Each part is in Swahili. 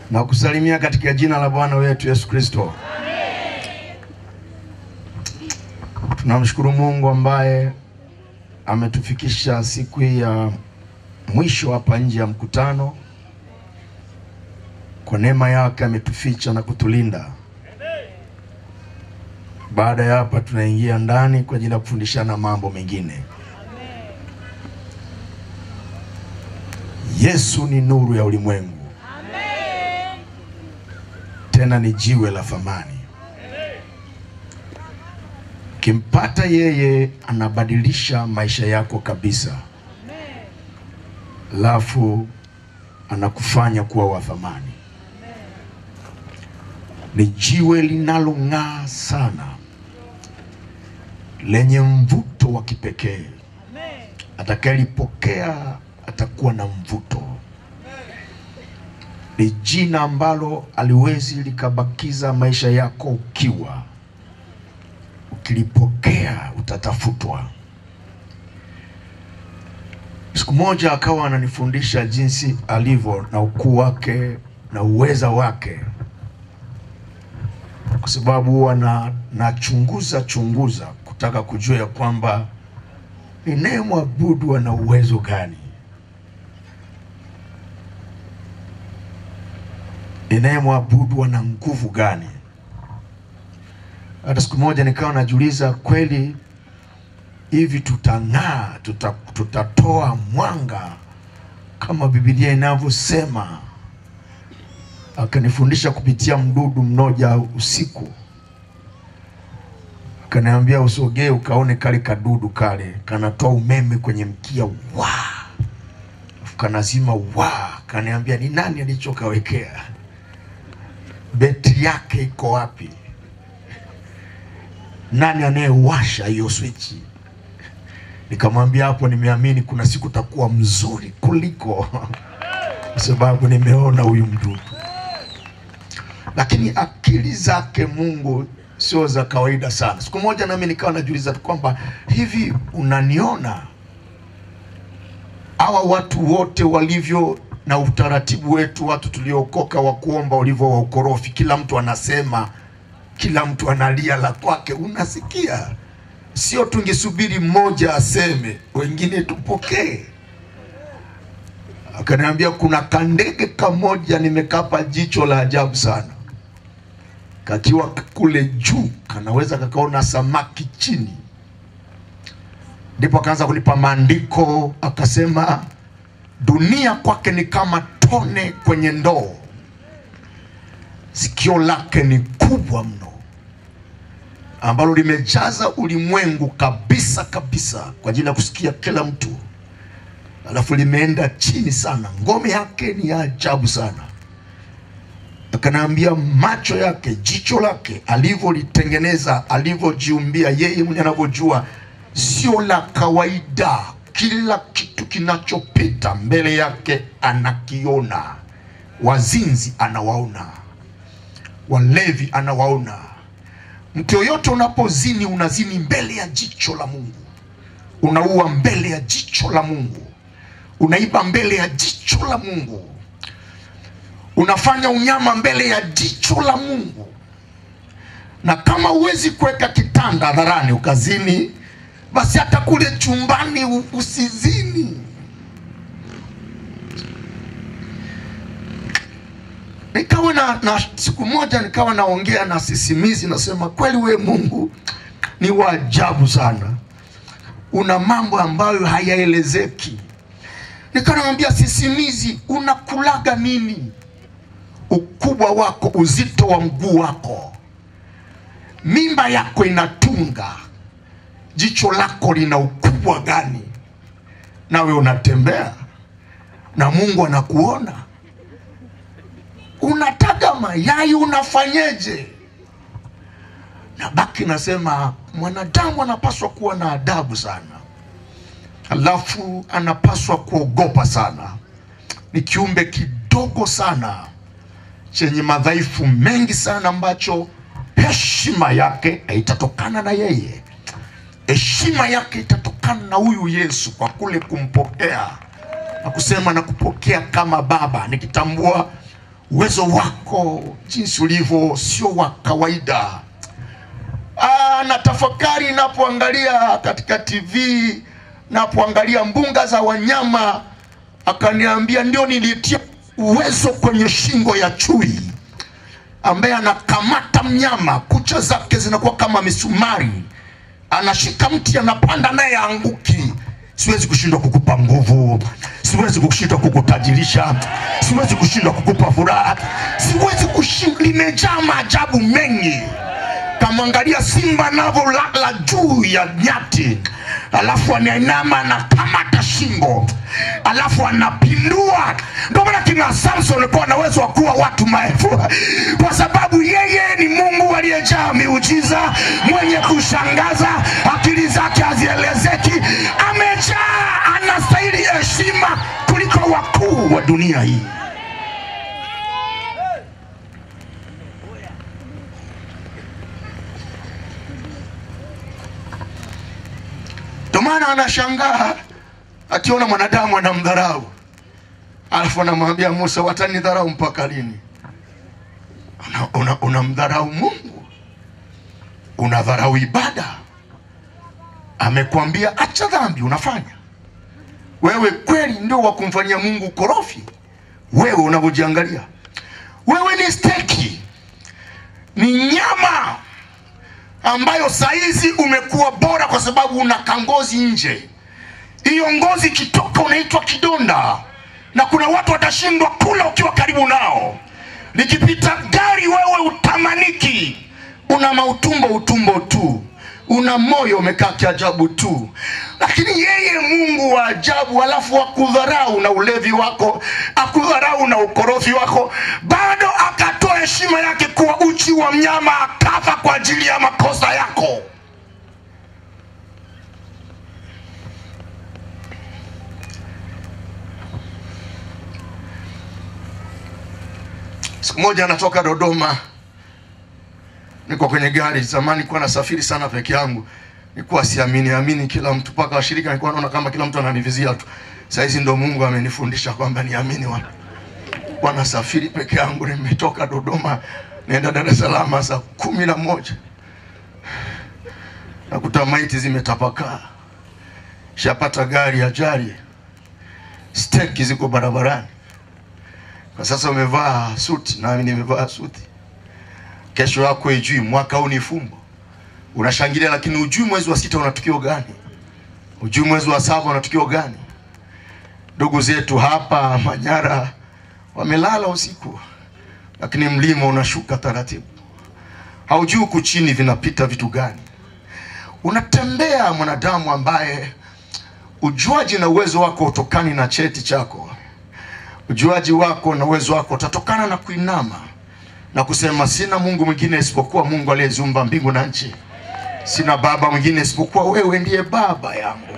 na kusalimia katika jina la Bwana wetu Yesu Kristo. Tunamshukuru Mungu ambaye ametufikisha siku hii ya mwisho hapa nje ya mkutano. Kwa neema yake ametuficha na kutulinda. Baada ya hapa, tunaingia ndani kwa ajili ya kufundishana mambo mengine. Yesu ni nuru ya ulimwengu, tena ni jiwe la thamani. Ukimpata yeye, anabadilisha maisha yako kabisa, alafu anakufanya kuwa wa thamani. Ni jiwe linalong'aa sana, lenye mvuto wa kipekee. Atakayelipokea atakuwa na mvuto. Ni jina ambalo aliwezi likabakiza maisha yako ukiwa. Ukilipokea utatafutwa. Siku moja akawa ananifundisha jinsi alivyo na ukuu wake na uweza wake, kwa sababu huwa na nachunguza chunguza kutaka kujua ya kwamba ninayemwabudu ana uwezo gani, ninayemwabudu ana nguvu gani. Hata siku moja nikawa najiuliza, kweli hivi tutang'aa, tuta, tutatoa mwanga kama Biblia inavyosema? Akanifundisha kupitia mdudu mmoja usiku, akaniambia usogee ukaone kale kadudu kale kanatoa umeme kwenye mkia wa kanazima wa, kaniambia ni nani alichokawekea, betri yake iko wapi? Nani anayewasha hiyo swichi? Nikamwambia hapo, nimeamini kuna siku takuwa mzuri kuliko kwa sababu nimeona huyu mdudu. Lakini akili zake Mungu sio za kawaida sana. Siku moja nami nikawa najiuliza kwamba hivi, unaniona hawa watu wote walivyo na utaratibu wetu, watu tuliookoka wa kuomba ulivyo wa ukorofi, kila mtu anasema kila mtu analia la kwake, unasikia? Sio tungesubiri mmoja aseme, wengine tupokee. Akaniambia kuna kandege kamoja nimekapa jicho la ajabu sana, kakiwa kule juu kanaweza kakaona samaki chini. Ndipo akaanza kunipa maandiko, akasema dunia kwake ni kama tone kwenye ndoo, sikio lake ni kubwa mno ambalo limejaza ulimwengu kabisa kabisa kwa ajili ya kusikia kila mtu, alafu limeenda chini sana. Ngome yake ni ya ajabu sana. Akanaambia macho yake, jicho lake alivyolitengeneza, alivyojiumbia yeye mwenye anavyojua, sio la kawaida. Kila kitu kinachopita mbele yake anakiona. Wazinzi anawaona, walevi anawaona Mtu yoyote unapozini, unazini mbele ya jicho la Mungu, unaua mbele ya jicho la Mungu, unaiba mbele ya jicho la Mungu, unafanya unyama mbele ya jicho la Mungu. Na kama huwezi kuweka kitanda hadharani ukazini, basi hata kule chumbani usizini. Nikawa na, na siku moja nikawa naongea na sisimizi, nasema kweli, we Mungu ni wa ajabu sana, una mambo ambayo hayaelezeki. Nikawa namwambia sisimizi, unakulaga nini? Ukubwa wako, uzito wa mguu wako, mimba yako inatunga, jicho lako lina ukubwa gani? Nawe unatembea na Mungu anakuona unataga mayai unafanyeje? Na baki nasema mwanadamu anapaswa kuwa na adabu sana, alafu anapaswa kuogopa sana. Ni kiumbe kidogo sana chenye madhaifu mengi sana, ambacho heshima yake itatokana na yeye, heshima yake itatokana na huyu Yesu, kwa kule kumpokea na kusema na kupokea kama Baba, nikitambua uwezo wako jinsi ulivyo sio wa kawaida. Ah, na tafakari napoangalia katika TV, napoangalia mbuga za wanyama, akaniambia ndio nilitia uwezo kwenye shingo ya chui ambaye anakamata mnyama, kucha zake zinakuwa kama misumari, anashika mti, anapanda naye aanguki. Siwezi kushindwa kukupa nguvu, siwezi kushindwa kukutajirisha, siwezi kushindwa kukupa furaha, siwezi kushindwa. Limejaa maajabu mengi. Kamwangalia simba anavyolala juu ya nyati, alafu anainama anakamata shingo, alafu anapindua. Ndio maana kina Samson alikuwa na uwezo wa kuwa watu maelfu, kwa sababu yeye ni Mungu aliyejaa miujiza, mwenye kushangaza, akili zake hazielezeki, amejaa, anastahili heshima kuliko wakuu wa dunia hii. Ndio maana anashangaa akiona mwanadamu anamdharau, alafu anamwambia Musa, watanidharau mpaka lini? Unamdharau una, unamdharau Mungu, unadharau ibada. Amekwambia acha dhambi, unafanya wewe. Kweli ndio wa kumfanyia Mungu korofi? Wewe unavyojiangalia, wewe ni steki, ni nyama ambayo saizi umekuwa bora kwa sababu una kangozi nje. Hiyo ngozi ikitoka unaitwa kidonda, na kuna watu watashindwa kula ukiwa karibu nao. Likipita gari wewe utamaniki, una mautumbo utumbo tu, una moyo umekaa kiajabu tu, lakini yeye Mungu wa ajabu, alafu akudharau na ulevi wako, akudharau na ukorofi wako, bado akatoa heshima yake kuwa uchi wa mnyama, akafa kwa ajili ya makosa yako. Siku moja natoka Dodoma, niko kwenye gari. Zamani kuwa nasafiri sana peke yangu, nilikuwa siamini amini kila mtu, mpaka washirika nilikuwa naona kama kila mtu ananivizia tu. Saizi ndo Mungu amenifundisha kwamba niamini watu. Kwa nasafiri peke yangu, nimetoka Dodoma naenda Dar es Salaam saa kumi na moja nakuta maiti zimetapakaa, shapata gari ajali, steki ziko barabarani. Kwa sasa umevaa suti, nami nimevaa suti. Kesho yako ijui, mwaka huu ni fumbo, unashangilia, lakini ujui mwezi wa sita una tukio gani, ujui mwezi wa saba una tukio gani. Ndugu zetu hapa Manyara wamelala usiku, lakini mlima unashuka taratibu, haujui huku chini vinapita vitu gani. Unatembea mwanadamu ambaye ujuaji na uwezo wako utokani na cheti chako ujuaji wako na uwezo wako utatokana na kuinama na kusema sina Mungu mwingine isipokuwa Mungu aliyeziumba mbingu na nchi. Sina baba mwingine isipokuwa wewe ndiye baba yangu.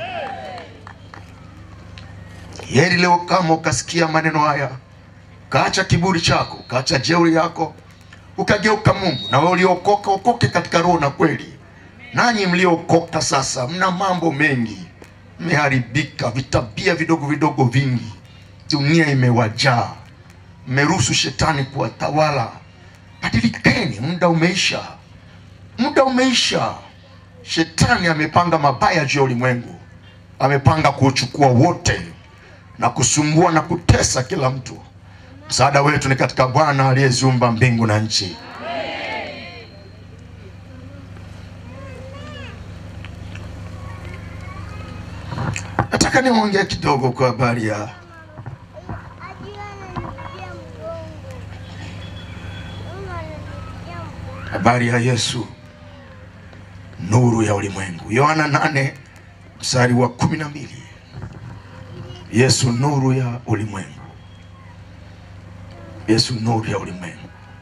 Heri leo kama ukasikia maneno haya, ukaacha kiburi chako, ukaacha jeuri yako, ukageuka Mungu. Na wewe uliokoka, okoke katika roho na kweli. Nanyi mliokoka sasa, mna mambo mengi, mmeharibika, vitabia vidogo vidogo vingi dunia imewajaa, mmeruhusu shetani kuwatawala. Badilikeni, muda umeisha, muda umeisha. Shetani amepanga mabaya juu ya ulimwengu, amepanga kuuchukua wote na kusumbua na kutesa kila mtu. Msaada wetu ni katika Bwana aliyeziumba mbingu na nchi. Nataka niongee kidogo kwa habari ya habari ya Yesu nuru ya ulimwengu. Yohana nane mstari wa kumi na mbili. Yesu nuru ya ulimwengu. Yesu nuru ya ulimwengu.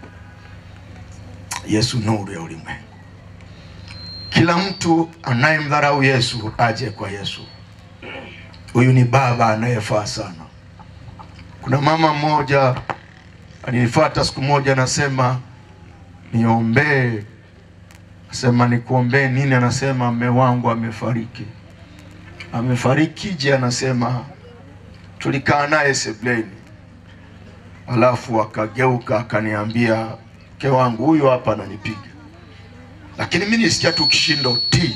Yesu nuru ya ulimwengu. Kila mtu anayemdharau Yesu aje kwa Yesu. Huyu ni baba anayefaa sana. Kuna mama mmoja alinifuata siku moja, anasema niombee. Asema nikuombee nini? Anasema mme wangu amefariki. Amefariki je? Anasema tulikaa naye sebleni, alafu akageuka akaniambia, mke wangu huyu hapa ananipiga, lakini mi nisikia tu kishindo ti.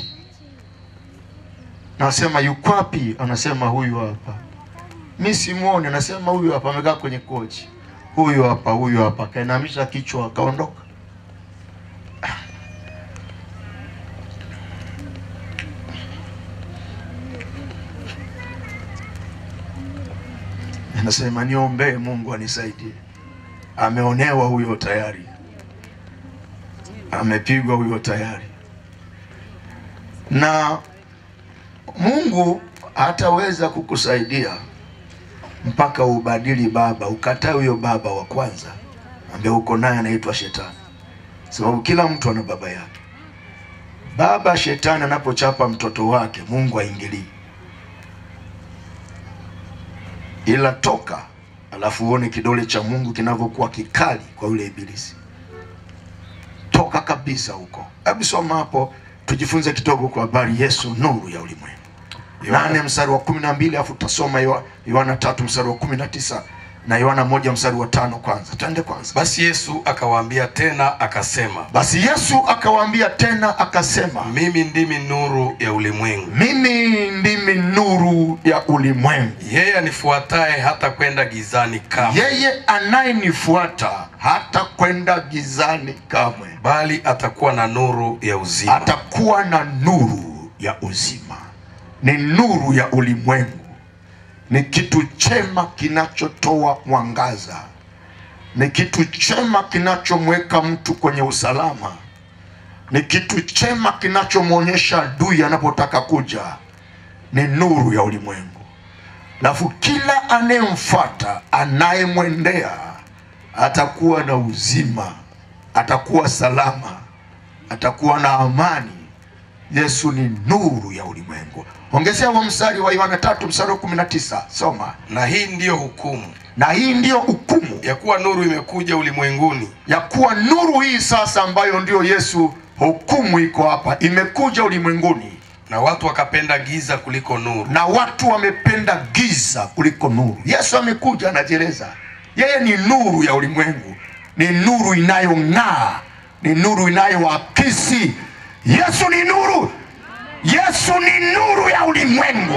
Nasema yuko wapi? Anasema huyu hapa. Mi simuoni, anasema huyu hapa, amekaa kwenye kochi, huyu hapa, huyu hapa. Akainamisha kichwa akaondoka. Anasema niombee Mungu anisaidie. Ameonewa huyo tayari, amepigwa huyo tayari, na Mungu hataweza kukusaidia mpaka ubadili baba, ukatae huyo baba wa kwanza ambaye uko naye anaitwa Shetani, sababu kila mtu ana baba yake. Baba Shetani anapochapa mtoto wake, Mungu aingilii ila toka, alafu uone kidole cha Mungu kinavyokuwa kikali kwa yule ibilisi. Toka kabisa huko. Hebu soma hapo tujifunze kidogo kwa habari Yesu, nuru ya ulimwengu. Nane mstari wa kumi na mbili alafu tutasoma Yoha- Yohana tatu mstari wa kumi na tisa na Yohana moja mstari wa tano kwanza. Twende kwanza. Basi Yesu akawaambia tena akasema, Basi Yesu akawaambia tena akasema, mimi ndimi nuru ya ulimwengu, mimi ndimi nuru ya ulimwengu. yeye anifuataye hata kwenda gizani kamwe, Yeye anayenifuata hata kwenda gizani kamwe, bali atakuwa na nuru ya uzima. atakuwa na nuru ya uzima. Ni nuru ya ulimwengu, ni kitu chema kinachotoa mwangaza, ni kitu chema kinachomweka mtu kwenye usalama, ni kitu chema kinachomwonyesha adui anapotaka kuja. Ni nuru ya ulimwengu. Alafu kila anayemfuata anayemwendea atakuwa na uzima, atakuwa salama, atakuwa na amani. Yesu ni nuru ya ulimwengu. Ongezea huo mstari wa Yohana tatu mstari wa kumi na tisa soma. Na hii ndiyo hukumu Na hii ndiyo hukumu ya kuwa nuru imekuja ulimwenguni, ya kuwa nuru hii sasa, ambayo ndiyo Yesu, hukumu iko hapa, imekuja ulimwenguni na watu wakapenda giza kuliko nuru, na watu wamependa giza kuliko nuru. Yesu amekuja, anajieleza yeye ni nuru ya ulimwengu, ni nuru inayong'aa, ni nuru inayoakisi. Yesu ni nuru, Yesu ni nuru ya ulimwengu.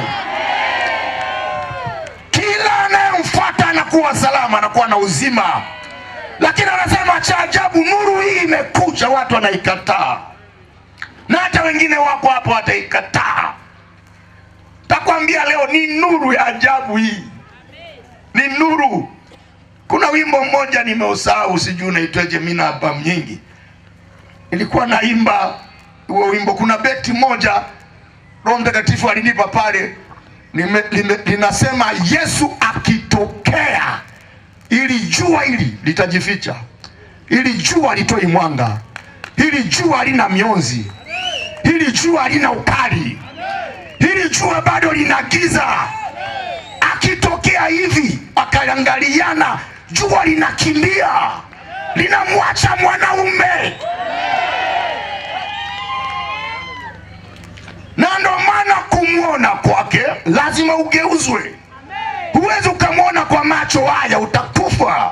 Kila anayemfuata anakuwa salama, anakuwa na uzima. Lakini anasema cha ajabu, nuru hii imekuja, watu wanaikataa, na hata wengine wako hapo wataikataa. Takwambia leo ni nuru ya ajabu hii, ni nuru. Kuna wimbo mmoja nimeusahau, sijui unaitwaje, mimi na albamu nyingi nilikuwa naimba huo wimbo. Kuna beti moja Roho Mtakatifu alinipa pale, nime- lime- linasema Yesu akitokea, ili jua hili litajificha, ili jua litoi mwanga, hili jua halina mionzi, hili jua halina ukali, hili jua bado lina giza. Akitokea hivi, akaangaliana, jua linakimbia, linamwacha mwanaume. na ndo maana kumwona kwake lazima ugeuzwe. Huwezi ukamwona kwa macho haya, utakufa.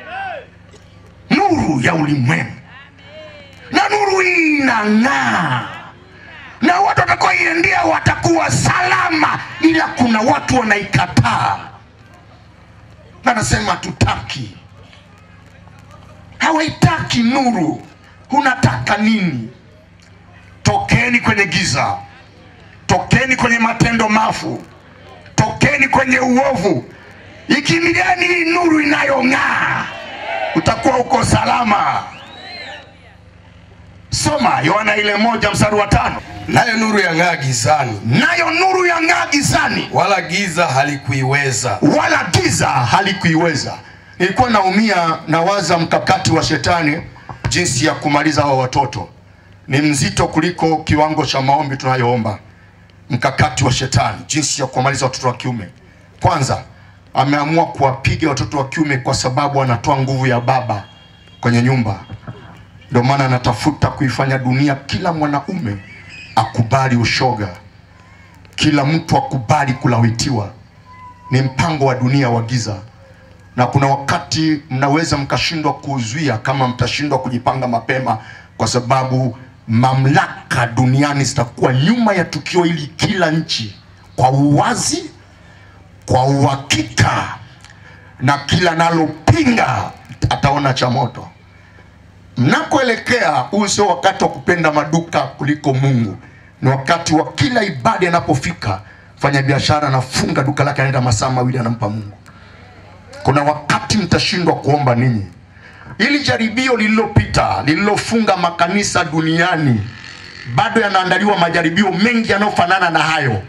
Nuru ya ulimwengu, na nuru hii inang'aa, na watu watakaoiendea watakuwa salama, ila kuna watu wanaikataa, na nasema tutaki, hawaitaki nuru. Unataka nini? Tokeni kwenye giza, tokeni kwenye matendo mafu, tokeni kwenye uovu, ikimbiliani hii nuru inayong'aa, utakuwa uko salama. Soma Yohana ile moja mstari wa tano. nayo nuru yang'aa gizani, Nayo nuru yang'aa gizani, wala giza halikuiweza. wala giza halikuiweza. Nilikuwa naumia nawaza mkakati wa shetani, jinsi ya kumaliza hawa watoto ni mzito kuliko kiwango cha maombi tunayoomba. Mkakati wa shetani, jinsi ya kuwamaliza watoto wa kiume. Kwanza, ameamua kuwapiga watoto wa kiume kwa sababu anatoa nguvu ya baba kwenye nyumba. Ndio maana anatafuta kuifanya dunia, kila mwanaume akubali ushoga, kila mtu akubali kulawitiwa. Ni mpango wa dunia wa giza. na kuna wakati mnaweza mkashindwa kuzuia kama mtashindwa kujipanga mapema, kwa sababu mamlaka duniani zitakuwa nyuma ya tukio hili, kila nchi kwa uwazi, kwa uhakika, na kila nalopinga ataona cha moto. Mnakoelekea, huu sio wakati wa kupenda maduka kuliko Mungu. Ni wakati wa kila ibada inapofika, fanya biashara anafunga duka lake, anaenda masaa mawili, anampa Mungu. Kuna wakati mtashindwa kuomba ninyi. Ili jaribio lililopita lililofunga makanisa duniani, bado yanaandaliwa majaribio mengi yanayofanana na hayo.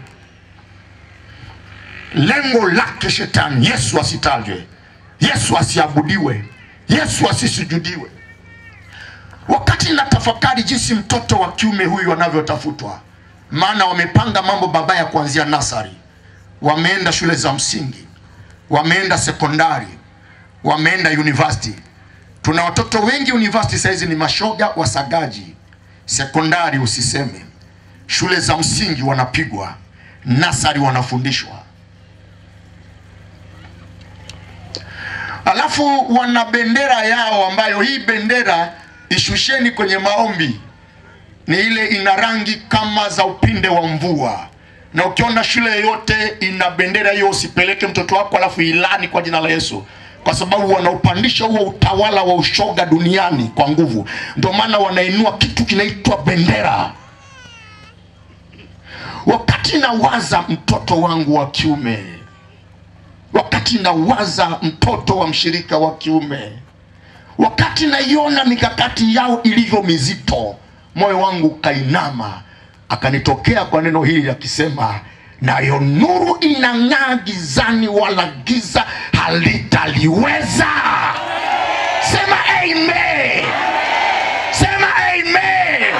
Lengo lake shetani, Yesu asitajwe, Yesu asiabudiwe, Yesu asisujudiwe. Wakati natafakari jinsi mtoto wa kiume huyu anavyotafutwa, maana wamepanga mambo mabaya kuanzia nasari, wameenda shule za msingi, wameenda sekondari, wameenda university. Tuna watoto wengi university saizi ni mashoga wasagaji, sekondari usiseme, shule za msingi wanapigwa, nasari wanafundishwa, alafu wana bendera yao ambayo hii bendera ishusheni kwenye maombi ni ile ina rangi kama za upinde wa mvua, na ukiona shule yoyote ina bendera hiyo usipeleke mtoto wako alafu ilani kwa jina la Yesu, kwa sababu wanaupandisha huo utawala wa ushoga duniani kwa nguvu. Ndio maana wanainua kitu kinaitwa bendera. Wakati nawaza mtoto wangu wa kiume, wakati nawaza mtoto wa mshirika wa kiume wakati naiona mikakati yao ilivyo mizito, moyo wangu ukainama, akanitokea kwa neno hili akisema, nayo nuru inang'aa gizani, wala giza halitaliweza. Sema amen, sema amen.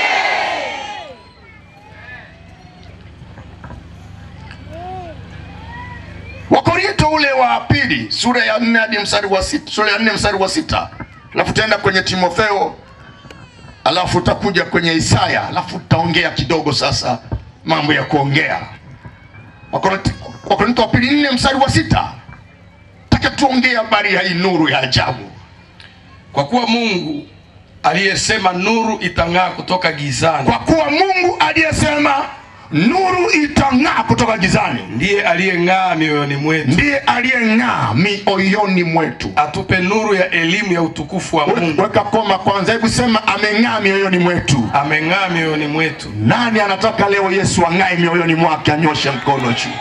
Wakorinto ule wa pili sura ya nne hadi mstari wa sita, sura ya nne mstari wa sita, alafu tutaenda kwenye Timotheo, alafu utakuja kwenye Isaya, alafu tutaongea kidogo sasa mambo ya kuongea. Wakorinto Wakorinto wa pili nne mstari wa sita, taka tuongee habari ya hii nuru ya ajabu. Kwa kuwa Mungu aliyesema nuru itang'aa kutoka gizani Kwa kuwa Mungu aliyesema nuru itang'aa kutoka gizani ndiye aliyeng'aa mioyoni mwetu, ndiye aliyeng'aa mioyoni mwetu. atupe nuru ya elimu ya utukufu wa Mungu. Weka koma kwanza, hebu sema ameng'aa mioyoni mwetu. Ameng'aa mioyoni mwetu. Nani anataka leo Yesu ang'ae mioyoni mwake? Anyoshe mkono juu.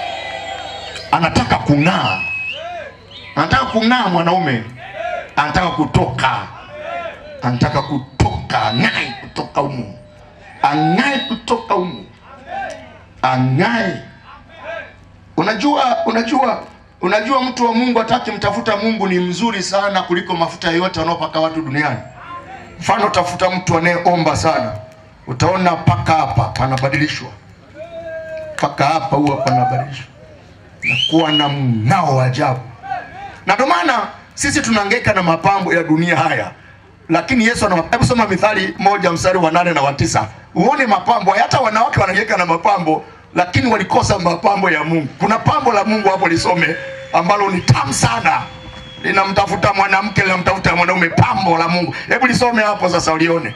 Anataka kung'aa, anataka kung'aa. Mwanaume anataka kutoka, anataka kutoka, ang'ae kutoka humu, ang'ae kutoka humu, ang'ae. Unajua, unajua, unajua, mtu wa Mungu ataki mtafuta Mungu ni mzuri sana kuliko mafuta yoyote wanaopaka watu duniani. Mfano, tafuta mtu anayeomba sana, utaona paka hapa panabadilishwa, paka hapa huwa panabadilishwa na kuwa na mng'ao wa ajabu. Na ndio maana sisi tunahangaika na mapambo ya dunia haya, lakini Yesu ana. Hebu soma Mithali moja mstari wa nane na wa tisa uone mapambo. Hata wanawake wanahangaika na mapambo, lakini walikosa mapambo ya Mungu. Kuna pambo la Mungu hapo, lisome ambalo ni tamu sana linamtafuta mwanamke linamtafuta mwanaume, pambo la Mungu. Hebu lisome hapo sasa ulione.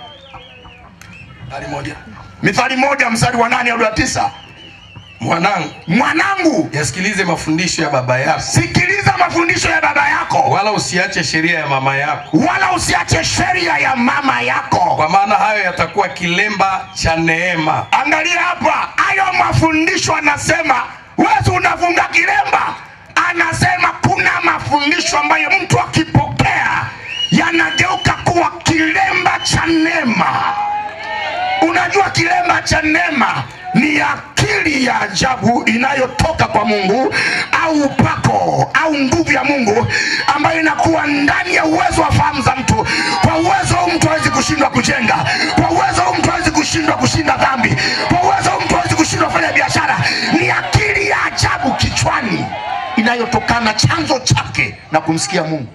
Hali moja. Mithali moja mstari wa nane hadi wa tisa. Mwanangu, Mwanangu, yasikilize mafundisho ya baba yako, sikiliza mafundisho ya baba yako, wala usiache sheria ya mama yako, wala usiache sheria ya mama yako. kwa maana hayo yatakuwa kilemba cha neema. Angalia hapa, hayo mafundisho anasema, wewe unafunga kilemba. Anasema kuna mafundisho ambayo mtu akipokea yanageuka kuwa kilemba cha neema. Unajua kilemba cha neema ni akili ya ajabu inayotoka kwa Mungu au upako au nguvu ya Mungu ambayo inakuwa ndani ya uwezo wa fahamu za mtu. Kwa uwezo huu mtu hawezi kushindwa kujenga, kwa uwezo huu mtu hawezi kushindwa kushinda dhambi, kwa uwezo huu mtu hawezi kushindwa kufanya biashara. Ni akili ya ajabu kichwani inayotokana chanzo chake na kumsikia Mungu.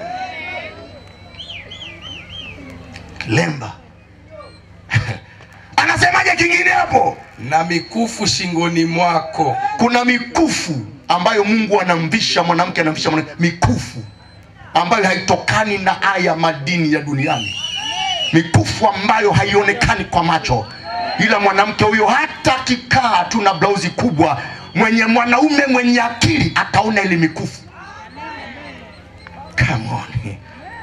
Kilemba anasemaje kingine hapo? na mikufu shingoni mwako kuna mikufu ambayo Mungu anamvisha mwanamke, anamvisha mwanamke mikufu ambayo haitokani na haya madini ya duniani, mikufu ambayo haionekani kwa macho, ila mwanamke huyo hata akikaa tu na blauzi kubwa, mwenye mwanaume mwenye akili ataona ile mikufu. Come on.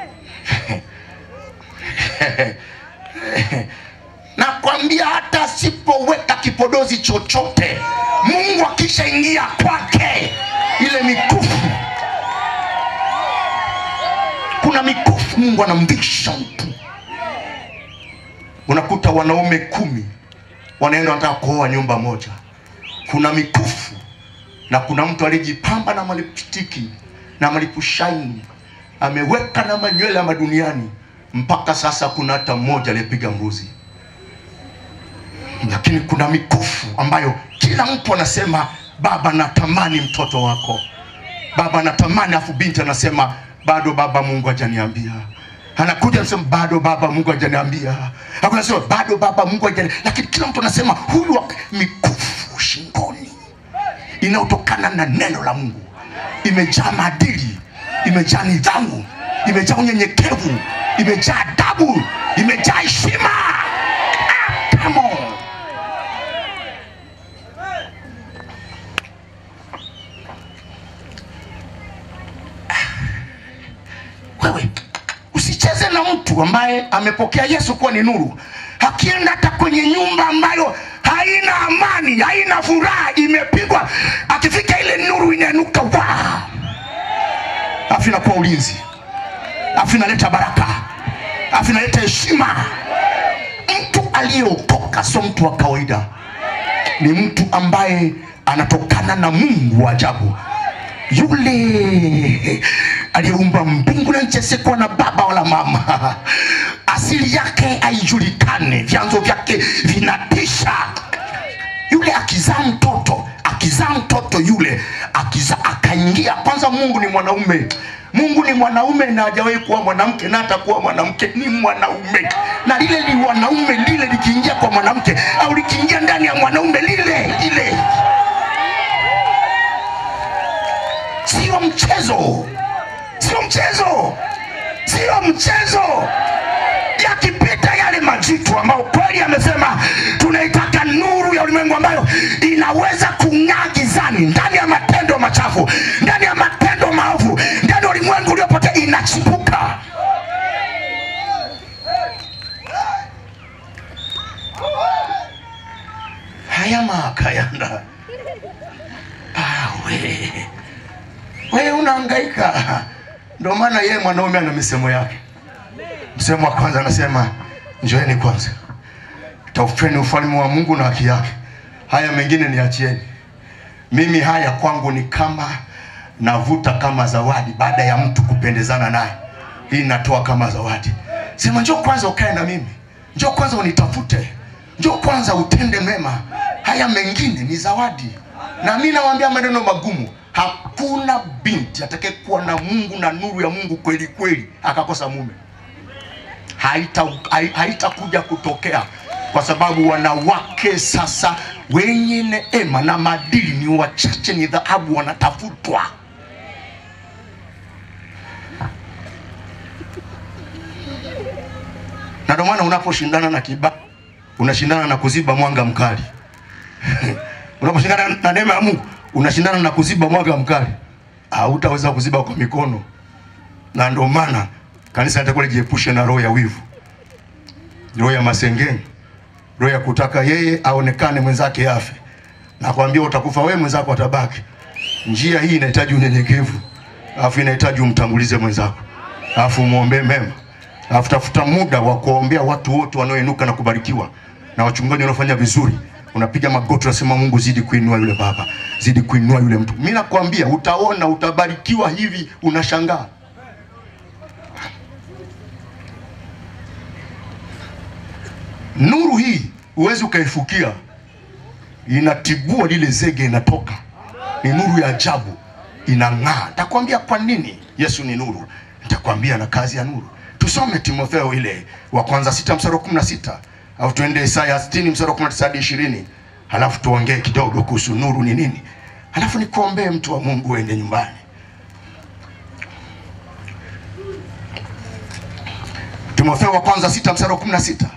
nakwambia hata asipoweka kipodozi chochote, Mungu akishaingia kwake, ile mikufu, kuna mikufu Mungu anamvisha mtu. Unakuta wanaume kumi wanaenda wanataka kuoa nyumba moja, kuna mikufu na kuna mtu alijipamba na malipstiki na malipushaini ameweka na manywele ya maduniani, mpaka sasa kuna hata mmoja aliyepiga mbuzi lakini kuna mikufu ambayo kila mtu anasema baba natamani mtoto wako baba natamani afu binti anasema bado baba mungu hajaniambia anakuja anasema bado baba mungu hajaniambia anasema bado baba mungu hajani lakini kila mtu anasema huyu wa- mikufu shingoni inayotokana na neno la mungu imejaa maadili imejaa nidhamu imejaa unyenyekevu imejaa adabu imejaa heshima ah, come on. wewe usicheze na mtu ambaye amepokea yesu kuwa ni nuru akienda hata kwenye nyumba ambayo haina amani haina furaha imepigwa akifika ile nuru inainuka wa afu inakuwa ulinzi afu inaleta baraka afu inaleta heshima mtu aliyeokoka sio mtu wa kawaida ni mtu ambaye anatokana na mungu wa ajabu yule aliyeumba mbingu na nchi asiyekuwa na baba wala mama asili yake haijulikane vyanzo vyake vinatisha yule akizaa mtoto akizaa mtoto yule akiza akaingia kwanza mungu ni mwanaume mungu ni mwanaume na hajawahi kuwa mwanamke na atakuwa mwanamke ni mwanaume na lile ni wanaume lile likiingia kwa mwanamke au likiingia ndani ya mwanaume lile lile sio mchezo sio mchezo sio mchezo yakipita yale majitu ambayo kweli amesema tunaitaka nuru ya ulimwengu ambayo inaweza kung'aa gizani ndani ya matendo machafu ndani ya matendo maovu ndani ya ulimwengu uliopotea inachipuka haya makayanda awe wewe unahangaika ndio maana yeye mwanaume ana misemo yake msemo wa kwanza anasema njoeni kwanza taufeni ufalme wa mungu na haki yake haya mengine niachieni mimi haya kwangu ni kama navuta kama zawadi baada ya mtu kupendezana naye hii natoa kama zawadi sema njoo kwanza ukae na mimi njoo kwanza unitafute njoo kwanza utende mema haya mengine ni zawadi na mi nawambia maneno magumu hakuna binti atakayekuwa na mungu na nuru ya mungu kweli kweli akakosa mume haitakuja hai, haitakuja kutokea kwa sababu wanawake sasa wenye neema na madili ni wachache ni dhahabu wanatafutwa na ndio maana unaposhindana na kiba unashindana na kuziba mwanga mkali unaposhindana na neema ya mungu unashindana na kuziba mwanga mkali hautaweza kuziba kwa mikono na ndio maana kanisa litakuwa lijiepushe na roho ya wivu roho ya masengenyo roho ya kutaka yeye aonekane mwenzake afe nakwambia utakufa wewe mwenzako atabaki njia hii inahitaji unyenyekevu alafu inahitaji umtangulize mwenzako alafu umwombee mema alafu tafuta muda wa kuwaombea watu wote wanaoinuka na kubarikiwa na wachungaji wanaofanya vizuri unapiga magoti unasema mungu zidi kuinua yule baba zidi kuinua yule mtu mi nakwambia utaona utabarikiwa hivi unashangaa nuru hii huwezi ukaifukia inatibua lile zege inatoka ni nuru ya ajabu inang'aa nitakwambia kwa nini yesu ni nuru nitakwambia na kazi ya nuru tusome timotheo ile wa kwanza sita mstari wa kumi na sita au tuende isaya sitini mstari wa kumi na tisa hadi ishirini halafu tuongee kidogo kuhusu nuru ni nini Alafu nikuombee mtu wa Mungu uende nyumbani. Timotheo wa kwanza sita mstari wa kumi na sita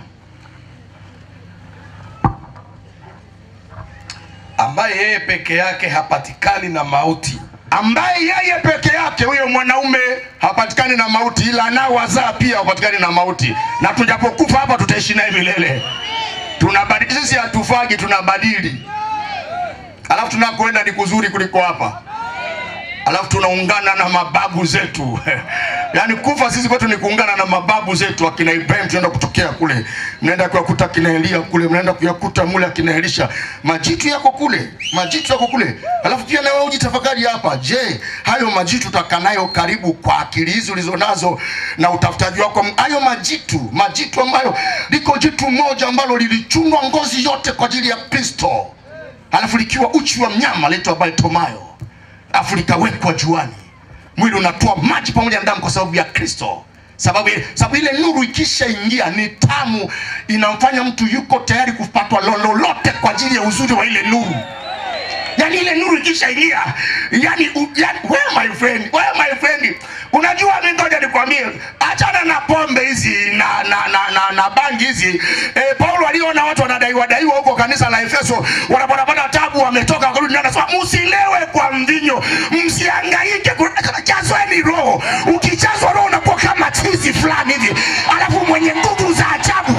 ambaye yeye peke yake hapatikani na mauti ambaye yeye peke yake huyo mwanaume hapatikani na mauti, ila anaowazaa pia hapatikani na mauti, na tujapokufa hapa tutaishi naye milele. Tunabadili sisi, hatufagi, tunabadili, alafu tunakoenda ni kuzuri kuliko hapa, alafu tunaungana na mababu zetu yaani kufa sisi kwetu ni kuungana na mababu zetu, akina Ibrahim tunaenda kutokea kule, mnaenda kuyakuta akina Elia kule, mnaenda kuyakuta mule akina Elisha, majitu yako kule, majitu yako kule. Alafu pia na wewe ujitafakari hapa, je, hayo majitu utakaa nayo karibu kwa akili hizi ulizonazo na utafutaji wako, hayo majitu, majitu ambayo liko jitu moja ambalo lilichunwa ngozi yote kwa ajili ya Kristo, alafu likiwa uchi wa mnyama laitwa Bartimayo, alafu likawekwa juani mwili unatoa maji pamoja na damu kwa sababu ya Kristo. Sababu, sababu ile nuru ikishaingia ni tamu, inamfanya mtu yuko tayari kupatwa lololote kwa ajili ya uzuri wa ile nuru. Yani ile nuru ikishaingia, yani, u- yani wewe my friend, wewe my friend, unajua mimi ngoja nikwambie, achana na pombe hizi na na na, na, na bangi hizi. E, Paulo aliona watu wanadaiwa daiwa huko kanisa la Efeso, wanapata tabu, wametoka wakarudi, ndani, anasema msilewe kwa mvinyo, msihangaike, kuna- jazweni roho. Ukijazwa roho unakuwa kama chizi fulani hivi, alafu mwenye nguvu za ajabu.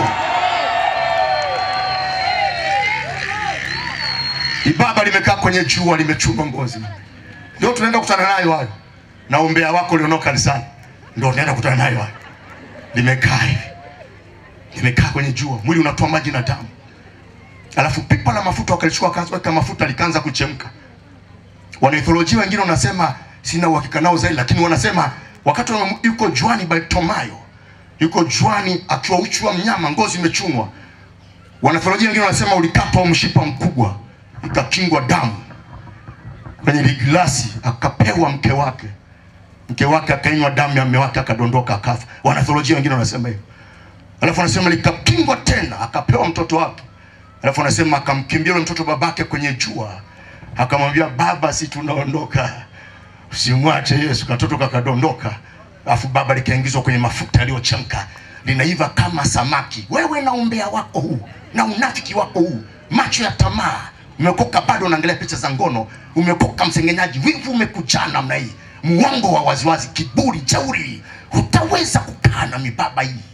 Ibaba limekaa kwenye jua limechuma ngozi, ndio tunaenda kukutana nayo hayo, na umbea wako ulionao kanisani, ndio tunaenda kukutana nayo hayo. Limekaa hivi, limekaa kwenye jua, mwili unatoa maji na damu, alafu pipa la mafuta wakalichukua, wakaweka mafuta, likaanza kuchemka. Wanaitholojia wengine wanasema, sina uhakika nao zaidi, lakini wanasema wakati wa- yuko juani Bartimayo, yuko juani akiwa uchi wa mnyama, ngozi imechunwa Wanatheolojia wengine wanasema ulikatwa mshipa mkubwa, ikakingwa damu kwenye ligilasi, akapewa mke wake, mke wake akainywa damu ya mume wake, akadondoka akafa. Wanatheolojia wengine wanasema hivyo. Alafu wanasema likakingwa tena, akapewa mtoto wake. Alafu wanasema akamkimbia yule mtoto babake kwenye jua, akamwambia baba, si tunaondoka, usimwache Yesu. Katoto kakadondoka, alafu baba likaingizwa kwenye mafuta yaliyochemka, linaiva kama samaki. Wewe na umbea wako huu na unafiki wako huu, macho ya tamaa, umekoka bado unaangalia picha za ngono, umekoka msengenyaji, wivu umekujaa namna hii, muongo wa waziwazi, kiburi, jeuri, hutaweza kukaa na mibaba hii.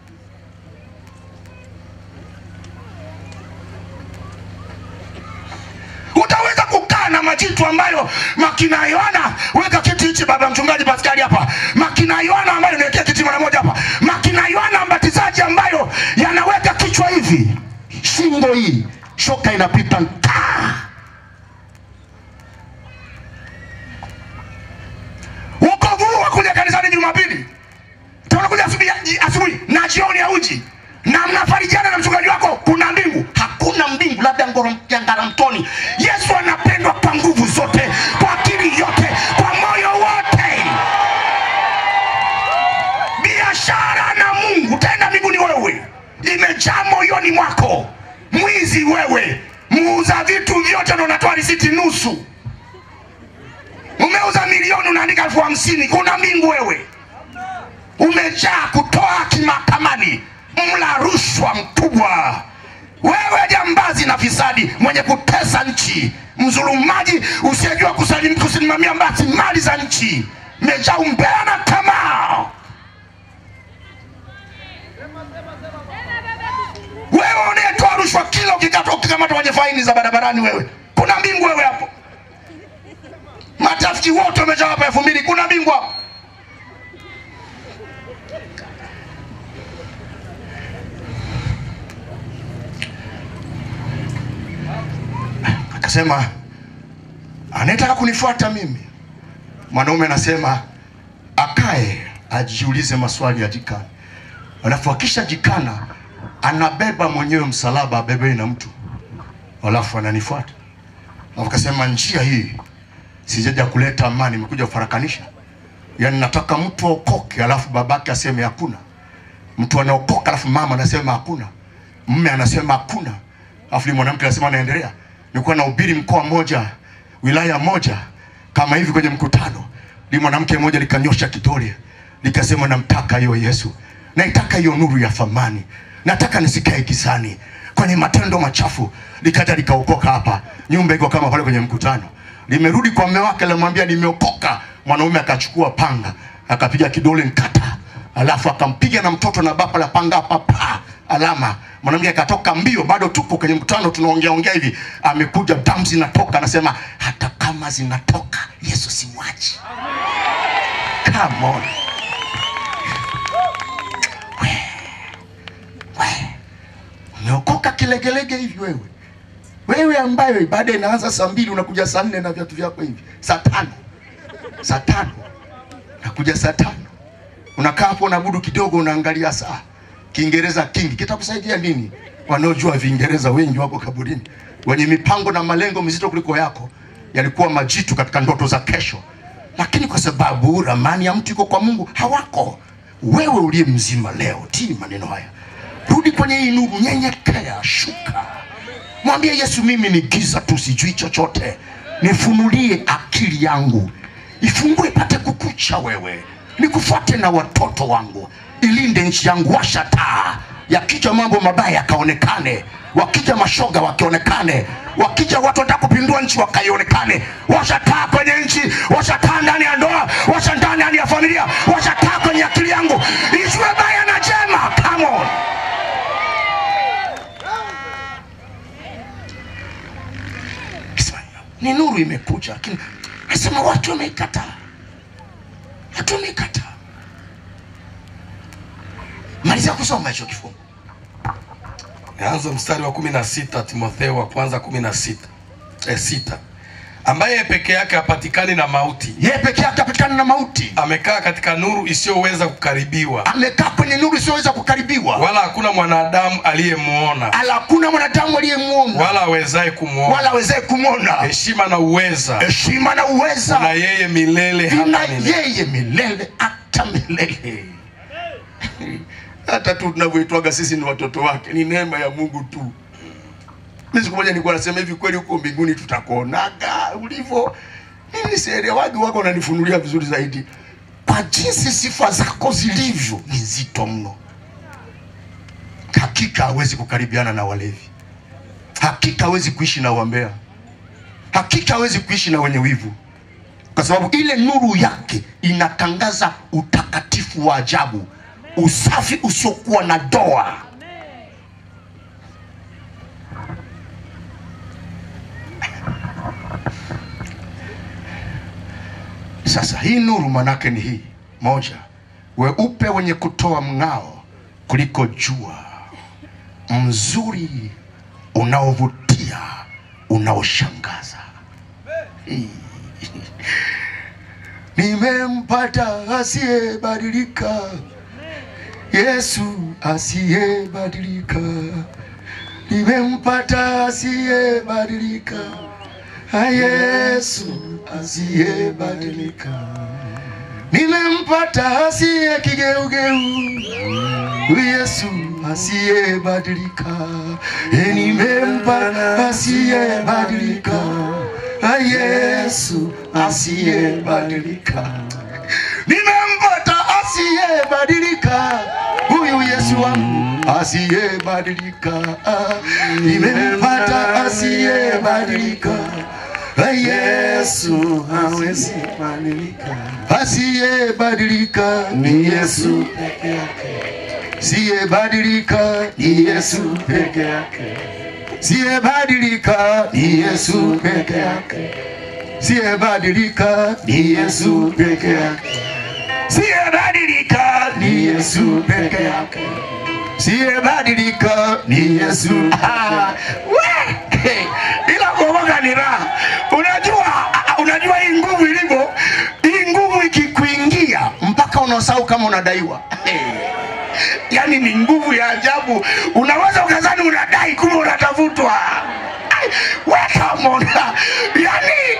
utaweza kukaa na majitu ambayo makina Yohana, weka kiti hichi baba mchungaji Paskali hapa, makina Yohana ambayo niwekea kiti mara moja hapa, makina Yohana mbatizaji ambayo yanaweka kichwa hivi, shingo hii, shoka inapita nkaa. Wokovu huu wa kuja kanisani Jumapili, tunakuja asubuhi asubuhi na jioni ya uji na mnafarijiana na mchungaji wako, kuna mbingu? Hakuna mbingu, labda ngoro ya Ngaramtoni. Yesu anapendwa kwa nguvu zote, kwa akili yote, kwa moyo wote. Biashara na Mungu, utaenda mbinguni wewe, imejaa moyoni mwako. Mwizi wewe, muuza vitu vyote na unatoa risiti nusu. Umeuza milioni unaandika elfu hamsini kuna mbingu wewe umejaa kutoa kimahakamani, mla rushwa mkubwa, wewe jambazi na fisadi, mwenye kutesa nchi, mzulumaji usiyejua kusalim- kusimamia basi mali za nchi, mejaa umbea na tamaa. Wewe unayetoa rushwa kila ukikatwa ukikamatwa kwenye faini za barabarani, wewe kuna mbingu wewe hapo. Matafiki wote wamejaa hapa elfu mbili, kuna mbingu hapo. akasema anayetaka kunifuata mimi mwanaume anasema akae ajiulize maswali ya jikana alafu akisha jikana anabeba mwenyewe msalaba abebei na mtu alafu ananifuata alafu akasema njia hii sijaja kuleta amani imekuja kufarakanisha yaani nataka mtu aokoke alafu babake aseme hakuna mtu anaokoka alafu mama anasema hakuna mme anasema hakuna alafu yule mwanamke anasema anaendelea nilikuwa nahubiri mkoa mmoja wilaya moja kama hivi kwenye mkutano, li mwanamke mmoja likanyosha kidole likasema, namtaka hiyo Yesu, naitaka hiyo nuru ya thamani, nataka nisikae gizani kwenye matendo machafu. Likaja likaokoka hapa, nyumba iko kama pale kwenye mkutano. Limerudi kwa mume wake, limwambia nimeokoka. Mwanaume akachukua panga akapiga kidole nkata, alafu akampiga na mtoto na bapa la panga hapa pa alama. Mwanamke akatoka mbio, bado tupo kwenye mkutano tunaongea ongea hivi, amekuja damu zinatoka, anasema hata kama zinatoka Yesu simwachi. Come on. We, we. Umeokoka kilegelege hivi wewe, wewe ambaye ibada inaanza saa mbili unakuja saa nne na viatu vyako hivi, saa tano saa tano nakuja saa tano unakaa hapo unabudu kidogo, unaangalia saa. Kiingereza kingi kitakusaidia nini? Wanaojua Viingereza wengi wako kaburini, wenye mipango na malengo mizito kuliko yako, yalikuwa majitu katika ndoto za kesho, lakini kwa sababu ramani ya mtu iko kwa Mungu hawako. Wewe uliye mzima leo, tii maneno haya, rudi kwenye hii nuru, nyenyekea, shuka, mwambie Yesu, mimi ni giza tu, sijui chochote, nifunulie akili yangu ifungue ipate kukucha wewe, nikufuate na watoto wangu, ilinde nchi yangu. Washa taa, yakija mambo mabaya yakaonekane, wakija mashoga wakionekane, wakija watu wanataka kupindua nchi wakaionekane. Washa taa kwenye nchi, washa taa ndani ya ndoa, washa taa ndani ya familia, washa taa kwenye akili yangu, ijue baya na jema. Come on. Kisema, ni nuru imekuja, lakini nasema watu wameikataa, watu wameikataa. Malizia kusoma hicho kifungu. Anza mstari wa kumi na sita Timotheo wa kwanza kumi na sita eh, sita ambaye peke yake hapatikani na mauti, Yeye peke yake apatikana na mauti, amekaa katika nuru isiyoweza kukaribiwa, amekaa kwenye nuru isiyoweza kukaribiwa, wala hakuna mwanadamu aliyemwona ala hakuna mwanadamu aliyemwona wala awezaye kumwona. wala awezaye kumwona. Heshima na uweza Heshima na na uweza yeye milele vina hata milele. yeye milele hata milele. Hata tu tunavyoitwaga sisi ni watoto wake, ni neema ya Mungu tu. Mimi siku moja nilikuwa nasema hivi, kweli huko mbinguni tutakuonaga ulivyo. Mimi sielewagi, wako wananifunulia vizuri zaidi, kwa jinsi sifa zako zilivyo ni nzito mno. Hakika hawezi kukaribiana na walevi, hakika hawezi kuishi na wambea, hakika hawezi kuishi na wenye wivu kwa sababu ile nuru yake inatangaza utakatifu wa ajabu, usafi usiokuwa na doa. Sasa hii nuru manake ni hii moja, weupe wenye kutoa mng'ao kuliko jua, mzuri unaovutia, unaoshangaza. Nimempata asiyebadilika, Yesu asiyebadilika. Nimempata asiyebadilika, Ah, Yesu asiyebadilika. Nimempata asiye kigeugeu, Yesu asiyebadilika. Eh, Nimempata asiyebadilika, Ah, Yesu asiyebadilika. Nimempata asiyebadilika, huyu Yesu wangu asiyebadilika. Ah, Nimempata asiyebadilika, Ah, Yesu hawezi badilika. Asiyebadilika ni Yesu peke yake, siyebadilika ni Yesu peke yake, siyebadilika ni Yesu peke yake, siyebadilika ni Yesu peke yake, siyebadilika ni Yesu peke yake, siyebadilika ni Yesu. Ah, we! Hey, ila kuokoka ni raha. Unajua, ah, unajua hii nguvu ilivyo, hii nguvu ikikuingia mpaka unasahau kama unadaiwa. Hey. Yaani ni nguvu ya ajabu, unaweza ukazani unadai, kumbe unatafutwa. Ai, we come on. Yaani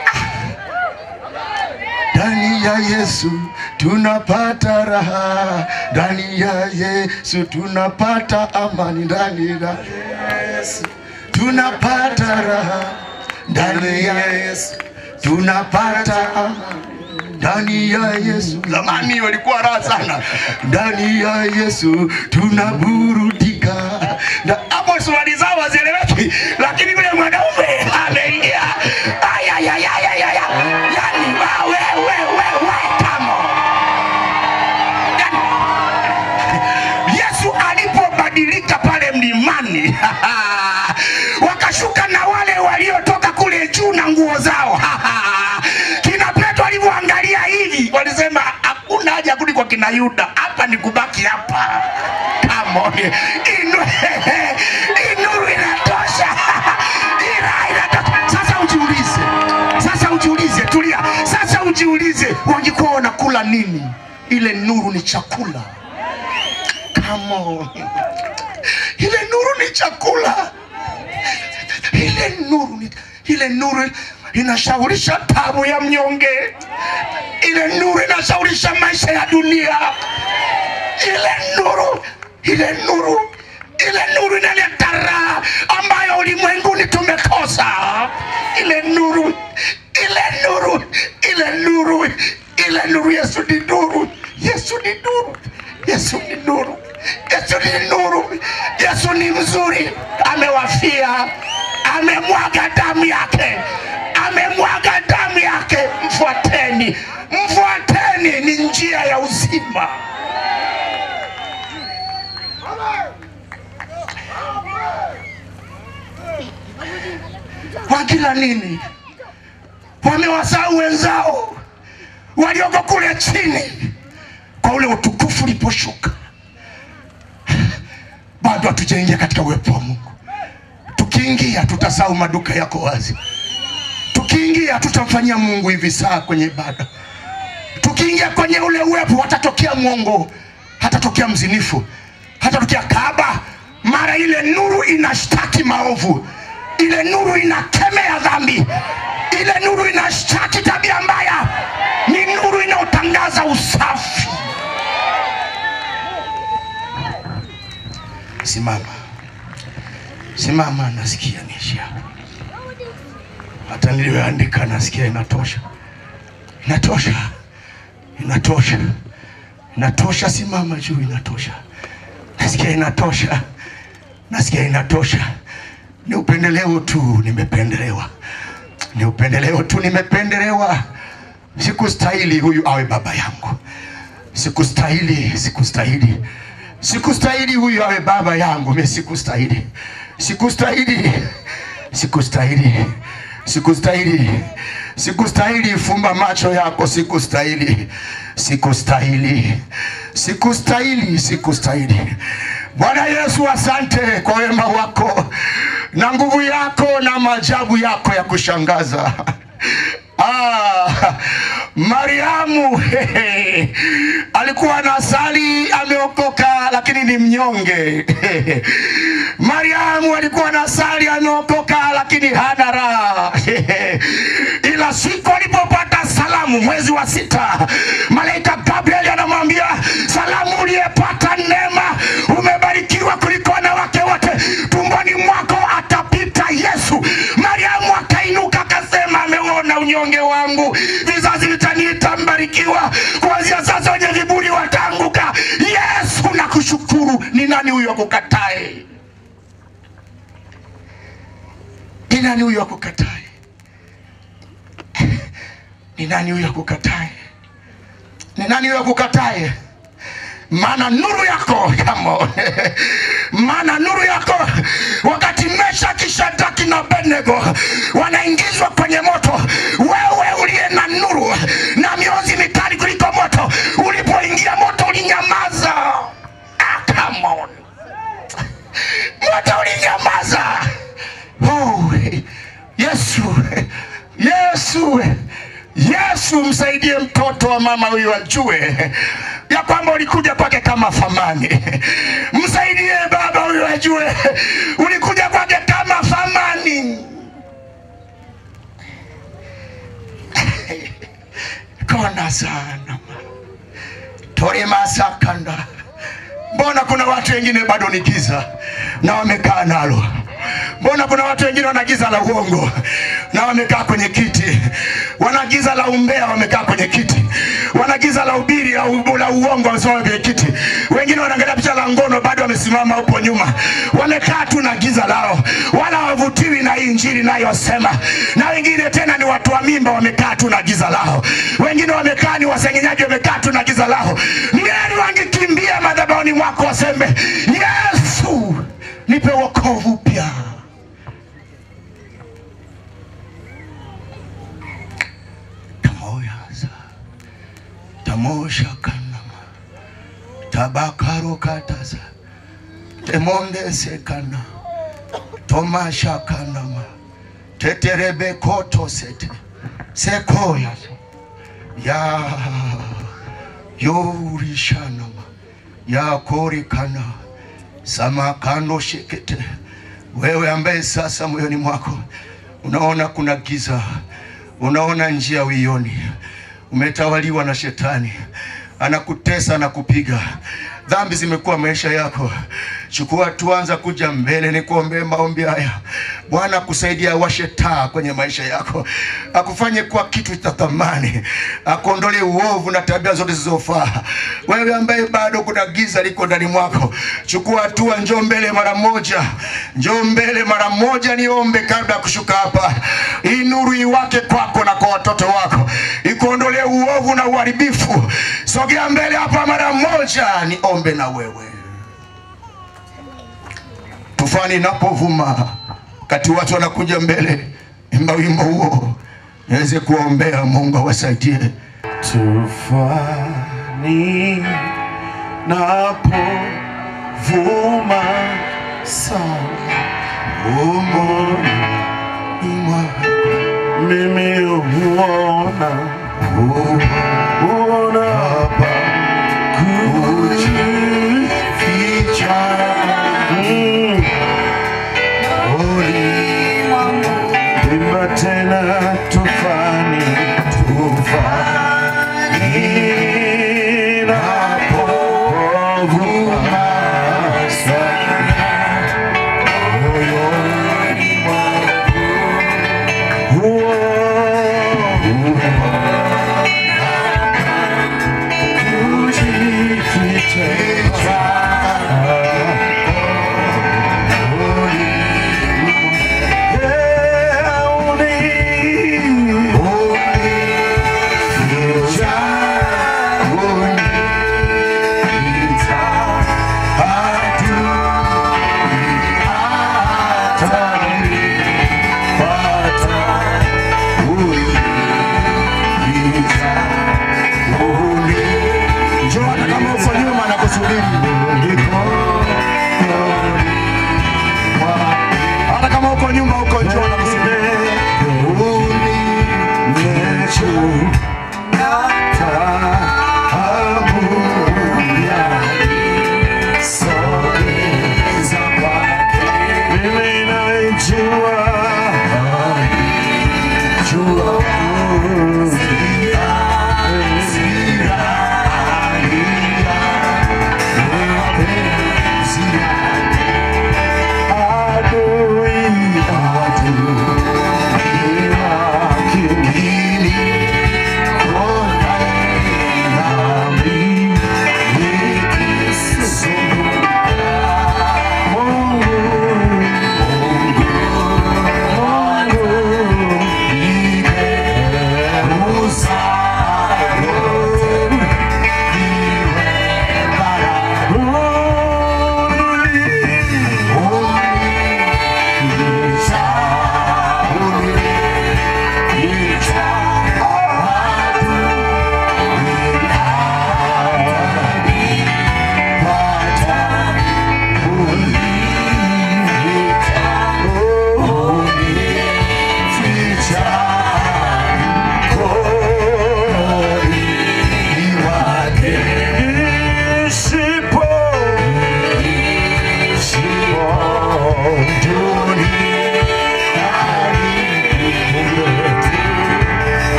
ndani ya Yesu tunapata raha, ndani ya Yesu tunapata amani, ndani ya Yesu tunapata raha, ndani ya Yesu tunapata amani ndani ya Yesu. Zamani walikuwa raha sana, ndani ya Yesu tunaburudika. Na hapo swali zao hazieleweki, lakini yule mwanaume ameingia. Aya, ya, ya, ya, ya, ya. Yani, wa, we, we, we, we, come on. Yani, Yesu alipobadilika pale mlimani wakashuka na wale waliotoka kule juu na nguo zao kina Petro alivyoangalia hivi walisema hakuna haja ya kurudi kwa kina Yuda, hapa ni kubaki hapa. Come on. Inu, inuru inatosha ila inatosha. Sasa ujiulize, sasa ujiulize, tulia. Sasa ujiulize, wangekuwa wanakula nini? Ile nuru ni chakula. Come on. Ile nuru ni chakula ile nuru ni- ile nuru inashaurisha tabu ya mnyonge ile nuru inashaurisha maisha ya dunia ile nuru ile nuru ile nuru inaleta raha ambayo ulimwenguni tumekosa ile nuru ile nuru ile nuru ile nuru yesu ni nuru yesu ni nuru yesu ni nuru yesu ni nuru yesu ni mzuri amewafia amemwaga damu yake amemwaga damu yake mfuateni mfuateni ni njia ya uzima wakila nini wamewasahau wenzao walioko kule chini kwa ule utukufu uliposhuka bado hatujaingia katika uwepo wa mungu tukiingia tutasahau maduka yako wazi tukiingia tutamfanyia mungu hivi saa kwenye ibada tukiingia kwenye ule uwepo watatokea mwongo hatatokea mzinifu hatatokea kaba mara ile nuru inashtaki maovu ile nuru inakemea dhambi ile nuru inashtaki tabia mbaya ni nuru inayotangaza usafi simama simama nasikia niishia hata niliyoandika nasikia inatosha inatosha inatosha inatosha simama juu inatosha nasikia inatosha nasikia inatosha ni upendeleo tu nimependelewa ni upendeleo tu nimependelewa sikustahili huyu awe baba yangu sikustahili sikustahili sikustahili huyu awe baba yangu mi sikustahili sikustahili sikustahili sikustahili sikustahili fumba macho yako sikustahili sikustahili sikustahili sikustahili bwana yesu asante kwa wema wako na nguvu yako na maajabu yako ya kushangaza Ah, Mariamu hehe, alikuwa anasali ameokoka, lakini ni mnyonge. Mariamu alikuwa anasali ameokoka, lakini hana raha. Ila siku alipopata salamu mwezi wa sita, malaika Gabrieli anamwambia salamu, uliyepata neema, umebarikiwa kuliko wanawake wote, tumboni mwako atapita Yesu. Mariamu akainuka akasema, ameuona unyonge wangu, vizazi vitaniita mbarikiwa, kuanzia sasa wenye viburi wataanguka. Yesu, nakushukuru. Ni nani huyo akukatae? Ni nani huyo akukatae? Ni nani huyo akukatae? Ni nani huyo akukatae? maana nuru yako come on. maana nuru yako wakati Meshaki, Shadraki na Abednego wanaingizwa kwenye moto, wewe uliye na nuru na miozi mikali kuliko moto, ulipoingia moto ulinyamaza. Ah, come on. moto ulinyamaza. Oh, Yesu, Yesu, Yesu, msaidie mtoto wa mama huyu ajue ya kwamba ulikuja kwake kama thamani. Msaidie baba huyu ajue ulikuja kwake kama thamani. kona sana tore masakanda. Mbona kuna watu wengine bado ni giza na wamekaa nalo Mbona kuna watu wengine wana giza la uongo na wamekaa kwenye kiti, wana giza la umbea wamekaa kwenye kiti, wana giza la ubiri la, u- la uongo wamesimama kwenye kiti, wengine wanaangalia picha la ngono bado wamesimama huko nyuma, wamekaa tu na giza lao, wala hawavutiwi na hii injili inayosema. Na wengine tena ni watu wa mimba, wamekaa tu na giza lao, wengine wamekaa ni wasengenyaji, wamekaa tu na giza lao. Ni heri wangekimbia madhabahuni mwako waseme, Yesu nipe wokovu upya. tamoyaza tamosha kanama tabakaro kataza temondesekana tomasha kanama teterebe kotosete sekoyazo ya yorishanama yakorikana samakando shekete wewe ambaye sasa moyoni mwako unaona kuna giza unaona njia uioni umetawaliwa na shetani anakutesa na kupiga dhambi zimekuwa maisha yako chukua tuanza kuja mbele ni kuombee maombi haya bwana akusaidia awashe taa kwenye maisha yako akufanye kuwa kitu cha thamani akuondolee uovu na tabia zote zilizofaa wewe ambaye bado kuna giza liko ndani mwako chukua hatua njoo mbele mara moja njoo mbele mara moja niombe kabla ya kushuka hapa hii nuru iwake kwako na kwa watoto wako ikuondolee uovu na uharibifu sogea mbele hapa mara moja niombe na wewe tufani inapovuma kati watu wanakuja mbele imba wimbo huo niweze kuwaombea mungu awasaidie tufani napovuma sana umoni mimi huona huona pa kujificha Mm. Imba tena tufani tufani napovuma sana moyoni mwangu huo kujificha njoo hata kama uko nyuma na kusubiri hata kama uko nyuma uko njoo na kusubiri Jua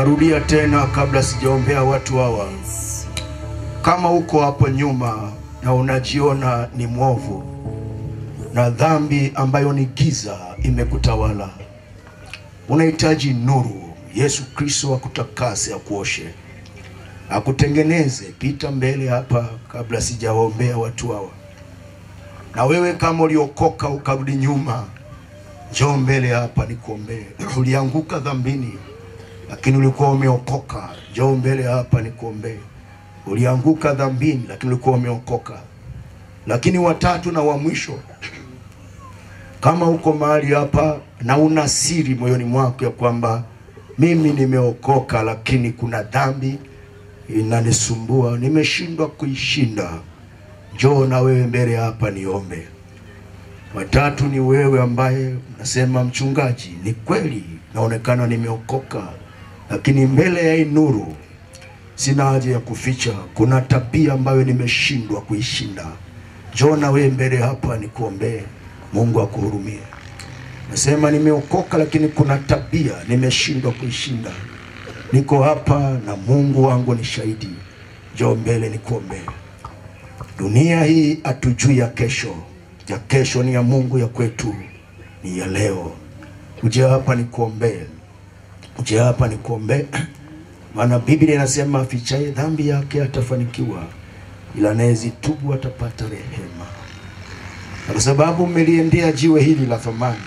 Narudia tena kabla sijaombea watu hawa. Kama uko hapo nyuma na unajiona ni mwovu na dhambi ambayo ni giza imekutawala, unahitaji nuru. Yesu Kristo akutakase, akuoshe, akutengeneze. Pita mbele hapa kabla sijawaombea watu hawa. Na wewe kama uliokoka ukarudi nyuma, njoo mbele hapa nikuombee. Ulianguka dhambini lakini ulikuwa umeokoka, njoo mbele hapa nikuombee. Ulianguka dhambini lakini ulikuwa umeokoka. Lakini watatu na wa mwisho, kama uko mahali hapa na una siri moyoni mwako ya kwamba mimi nimeokoka, lakini kuna dhambi inanisumbua, nimeshindwa kuishinda, njoo na wewe mbele hapa niombe. Watatu ni wewe ambaye unasema mchungaji, ni kweli naonekana nimeokoka, lakini mbele ya hii nuru sina haja ya kuficha. Kuna tabia ambayo nimeshindwa kuishinda. Njoo na wewe mbele hapa nikuombee, Mungu akuhurumie. Nasema nimeokoka, lakini kuna tabia nimeshindwa kuishinda. Niko hapa na Mungu wangu ni shahidi. Njoo mbele nikuombee. Dunia hii hatujui ya kesho, ya kesho ni ya Mungu, ya kwetu ni ya leo. Uje hapa nikuombee, uje hapa nikuombee, maana Biblia inasema afichaye dhambi yake atafanikiwa, ila anayezitubu atapata rehema. Na kwa sababu mmeliendea jiwe hili la thamani,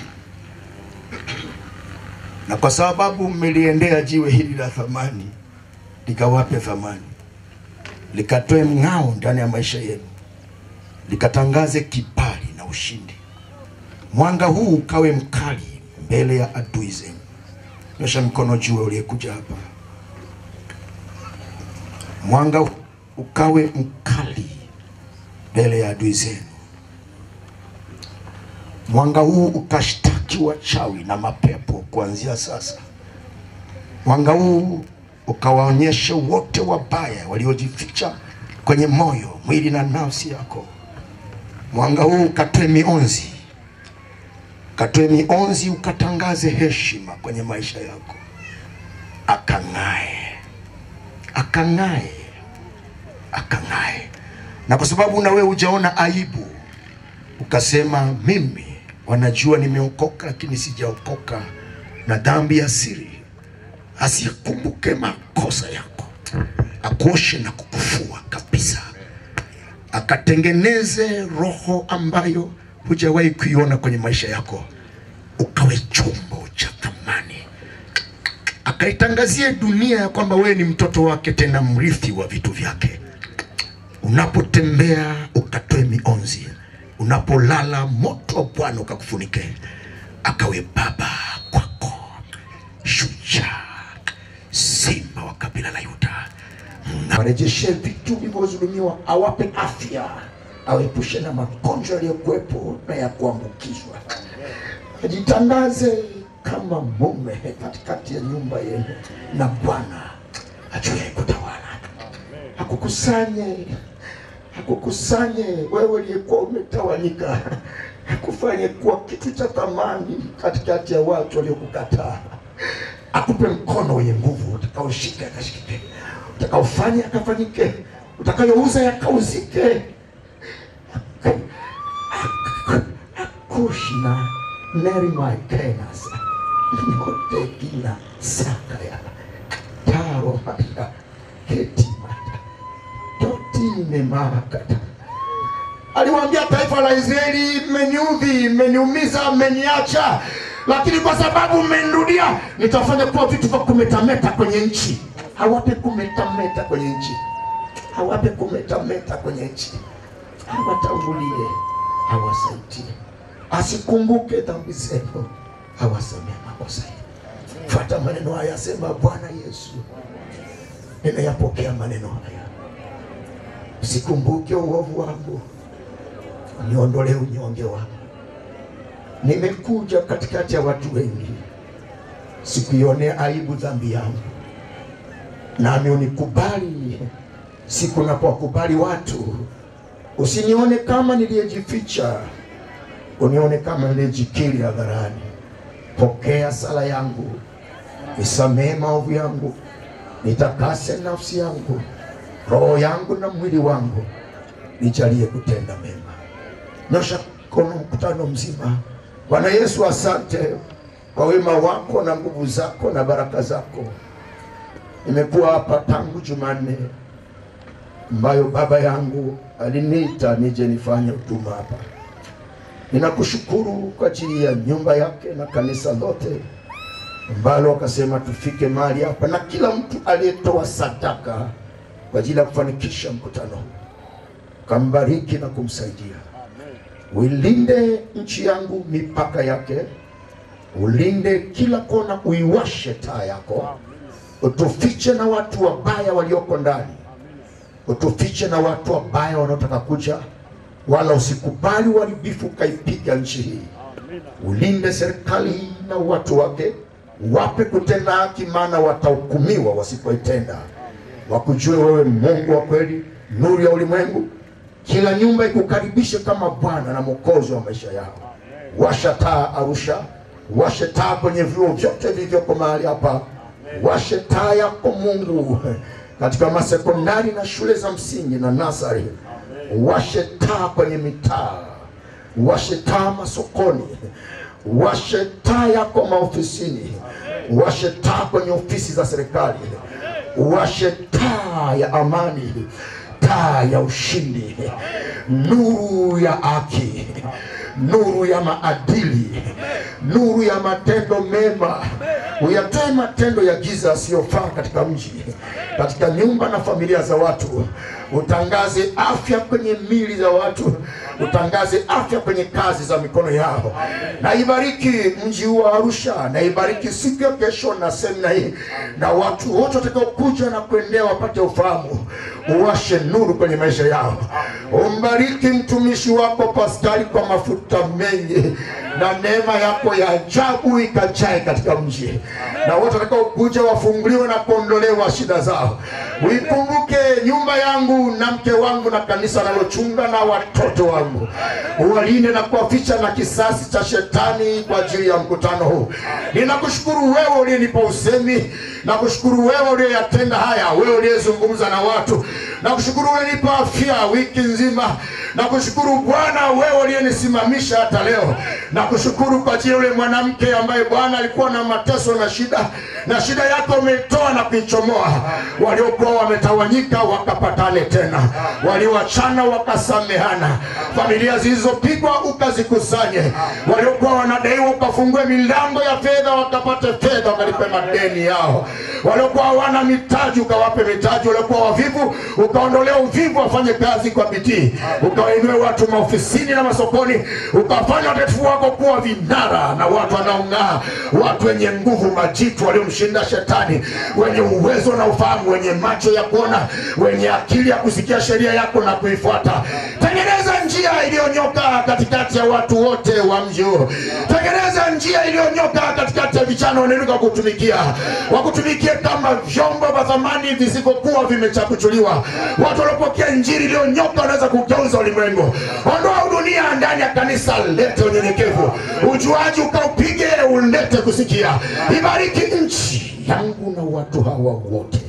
na kwa sababu mmeliendea jiwe hili la thamani, likawape thamani, likatoe mng'ao ndani ya maisha yenu, likatangaze kibali na ushindi. Mwanga huu ukawe mkali mbele ya adui zenu. Nyosha mkono juu, uliyekuja hapa. Mwanga huu ukawe mkali mbele ya adui zenu. Mwanga huu ukashtaki wachawi na mapepo kuanzia sasa. Mwanga huu ukawaonyeshe wote wabaya waliojificha kwenye moyo, mwili na nafsi yako. Mwanga huu ukatoe mionzi katoe mionzi, ukatangaze heshima kwenye maisha yako, akang'ae, akang'ae, akang'ae. Na kwa sababu na wewe hujaona aibu, ukasema mimi wanajua nimeokoka, lakini sijaokoka na dhambi ya siri, asikumbuke makosa yako, akuoshe na kukufua kabisa, akatengeneze roho ambayo hujawahi kuiona kwenye maisha yako, ukawe chombo cha thamani, akaitangazie dunia ya kwamba wewe ni mtoto wake, tena mrithi wa vitu vyake. Unapotembea ukatoe mionzi, unapolala moto wa Bwana ukakufunike, akawe baba kwako, shujaa, simba wa kabila la Yuda. Warejeshe vitu vilivyodhulumiwa, awape afya awepushe na magonjwa yaliyokuwepo na ya kuambukizwa. Ajitangaze kama mume katikati ya nyumba yenu, na Bwana ajuaye kutawala akukusanye, akukusanye wewe uliyekuwa umetawanyika, akufanye kuwa kitu cha thamani katikati ya watu waliokukataa, akupe mkono wenye nguvu utakaoshika yakashikike, utakaofanya yakafanyike, utakayouza yakauzike kushna nerimaikenas notekina sakaya taromata ketimata totine marakata aliwaambia taifa la Israeli, mmeniudhi, mmeniumiza, mmeniacha, lakini kwa sababu mmenirudia, nitafanya kuwa vitu vya kumetameta kwenye nchi. Hawape kumetameta kwenye nchi, hawape kumetameta kwenye nchi awatangulie, awasaidie, asikumbuke dhambi zenu, awasamee makosa yenu. Fuata maneno haya, asema Bwana Yesu, nimeyapokea maneno haya, usikumbuke uovu wangu, niondolee unyonge wangu. Nimekuja katikati ya watu wengi, sikuionea aibu dhambi yangu, nami unikubali siku napowakubali watu Usinione kama niliyejificha, unione kama niliyejikiri hadharani. Pokea sala yangu, nisamehe maovu yangu, nitakase nafsi yangu, roho yangu na mwili wangu, nijalie kutenda mema. Nyosha mkono mkutano mzima. Bwana Yesu, asante kwa wema wako na nguvu zako na baraka zako. Nimekuwa hapa tangu Jumanne ambayo baba yangu aliniita nije nifanye huduma hapa. Ninakushukuru kwa ajili ya nyumba yake na kanisa lote ambalo wakasema tufike mahali hapa, na kila mtu aliyetoa sadaka kwa ajili ya kufanikisha mkutano huu, kambariki na kumsaidia. Uilinde nchi yangu mipaka yake, ulinde kila kona, uiwashe taa yako, utufiche na watu wabaya walioko ndani, utufiche na watu wabaya wanaotaka kuja, wala usikubali uharibifu ukaipiga nchi hii. Ulinde serikali hii na watu wake, wape kutenda haki, maana watahukumiwa wasipoitenda. Wakujue wewe Mungu wa kweli, nuru ya ulimwengu. Kila nyumba ikukaribishe kama Bwana na Mwokozi wa maisha yao. Washa taa Arusha, washe taa kwenye vyuo vyote vilivyoko mahali hapa, washe taa yako Mungu katika masekondari na shule za msingi na nasari, washe taa kwenye mitaa, washe taa masokoni, washe taa yako maofisini, washe taa kwenye ofisi za serikali, washe taa ya amani, taa ya ushindi, nuru ya haki, nuru ya maadili, nuru ya matendo mema. Uyatoe matendo ya giza yasiyofaa katika mji, katika nyumba na familia za watu. Utangaze afya kwenye mili za watu, utangaze afya kwenye kazi za mikono yao. Na ibariki mji huu wa Arusha, na ibariki siku ya kesho na semina hii, na watu wote watakaokuja na kuendea wapate ufahamu. Uwashe nuru kwenye maisha yao. Umbariki mtumishi wako Paskali kwa mafuta mengi, na neema yako ya ajabu ikajae katika mji, na wote watakaokuja wafunguliwe na kuondolewa shida zao. Uikumbuke nyumba yangu na mke wangu na kanisa nalochunga na watoto wangu, uwalinde na kuwaficha na kisasi cha shetani kwa ajili ya mkutano huu. Ninakushukuru wewe uliyenipa usemi, nakushukuru wewe uliyeyatenda haya, wewe uliyezungumza na watu, nakushukuru uliyenipa afya wiki nzima, nakushukuru Bwana wewe uliyenisimamisha hata leo, nakushukuru kwa ajili ya yule mwanamke ambaye Bwana alikuwa na mateso na shida, na shida yako umeitoa na kuichomoa. Waliokuwa wametawanyika wakapatane tena, walioachana wakasamehana, familia zilizopigwa ukazikusanye, waliokuwa wanadaiwa ukafungue milango ya fedha wakapate fedha wakalipe madeni yao, waliokuwa hawana mitaji ukawape mitaji, waliokuwa wavivu ukaondolea uvivu, wafanye kazi kwa bidii, ukawainue watu maofisini na masokoni, ukafanya watetefu wako kuwa vinara na watu wanaong'aa, watu wenye nguvu, majitu waliomshinda shetani, wenye uwezo na ufahamu, wenye macho ya kuona, wenye akili ya kusikia sheria yako na kuifuata. Tengeneza njia iliyonyoka katikati ya watu wote wa mji huu. Tengeneza njia iliyonyoka katikati ya vijana wanainuka kutumikia, wakutumikie kama vyombo vya thamani visivyokuwa vimechakuchuliwa. Watu waliopokea injili iliyonyoka wanaweza kugeuza ulimwengu. Ondoa dunia ndani ya kanisa, lete unyenyekevu, ujuaji ukaupige, ulete kusikia. Ibariki nchi yangu na watu hawa wote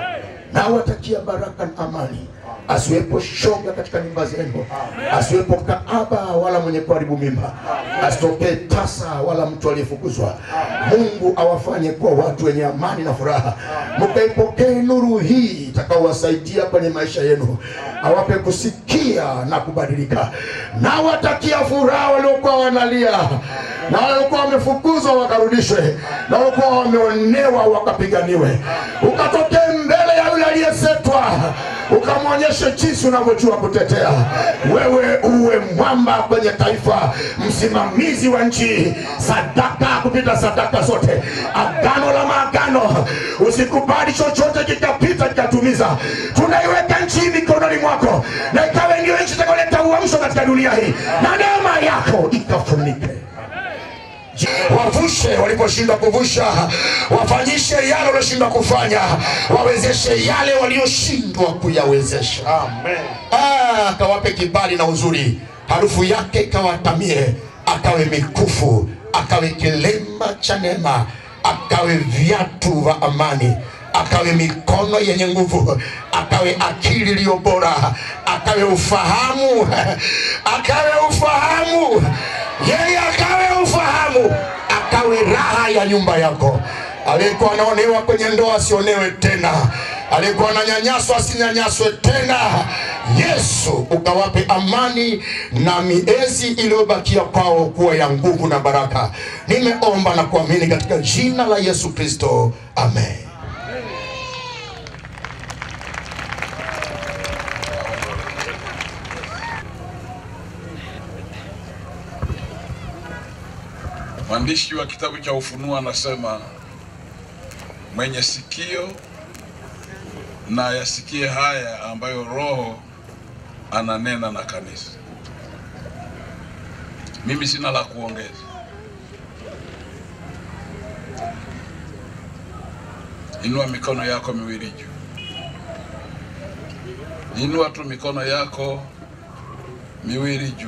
nawatakia baraka na amani. Asiwepo shoga katika nyumba zenu, asiwepo kaaba wala mwenye kuharibu mimba, asitokee tasa wala mtu aliyefukuzwa. Mungu awafanye kuwa watu wenye amani na furaha, mkaipokee nuru hii itakaowasaidia kwenye maisha yenu, awape kusikia na kubadilika. Nawatakia furaha waliokuwa wanalia na waliokuwa wamefukuzwa wakarudishwe, na waliokuwa wameonewa wakapiganiwe. Ukatokee mbele ya yule aliyesetwa, ukamwonyeshe jinsi unavyojua kutetea. Wewe uwe mwamba kwenye taifa, msimamizi wa nchi, sadaka kupita sadaka zote, agano la maagano. Usikubali chochote kikapita kikatumiza. Tunaiweka nchi hii mikononi mwako, na ikawe ndio nchi itakayoleta uamsho katika dunia hii, na neema yako ikafunike wavushe waliposhindwa kuvusha, wafanyishe yale walioshindwa kufanya, wawezeshe yale walioshindwa kuyawezesha. Amen. Ah, akawape kibali na uzuri, harufu yake ikawatamie, akawe mikufu, akawe kilemba cha neema, akawe viatu vya amani akawe mikono yenye nguvu, akawe akili iliyo bora, akawe ufahamu, akawe ufahamu, yeye akawe ufahamu, akawe raha ya nyumba yako. Aliyekuwa anaonewa kwenye ndoa asionewe tena, aliyekuwa ananyanyaswa asinyanyaswe tena. Yesu ukawape amani na miezi iliyobakia kwao kuwa ya nguvu na baraka. Nimeomba na kuamini katika jina la Yesu Kristo, amen. Mwandishi wa kitabu cha Ufunuo anasema mwenye sikio na yasikie haya ambayo Roho ananena na kanisa. Mimi sina la kuongeza. Inua mikono yako miwili juu. Inua tu mikono yako miwili juu.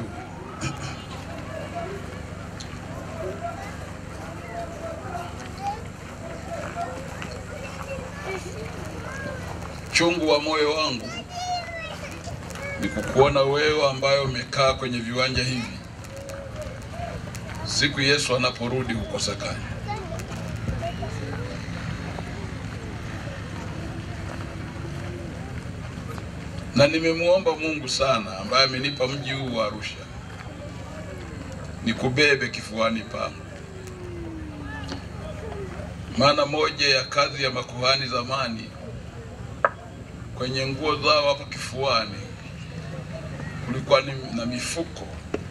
Chungu wa moyo wangu ni kukuona wewe ambaye umekaa kwenye viwanja hivi, siku Yesu anaporudi kukosekana. Na nimemwomba Mungu sana ambaye amenipa mji huu wa Arusha, nikubebe kifuani pangu, maana moja ya kazi ya makuhani zamani kwenye nguo zao hapa kifuani kulikuwa ni na mifuko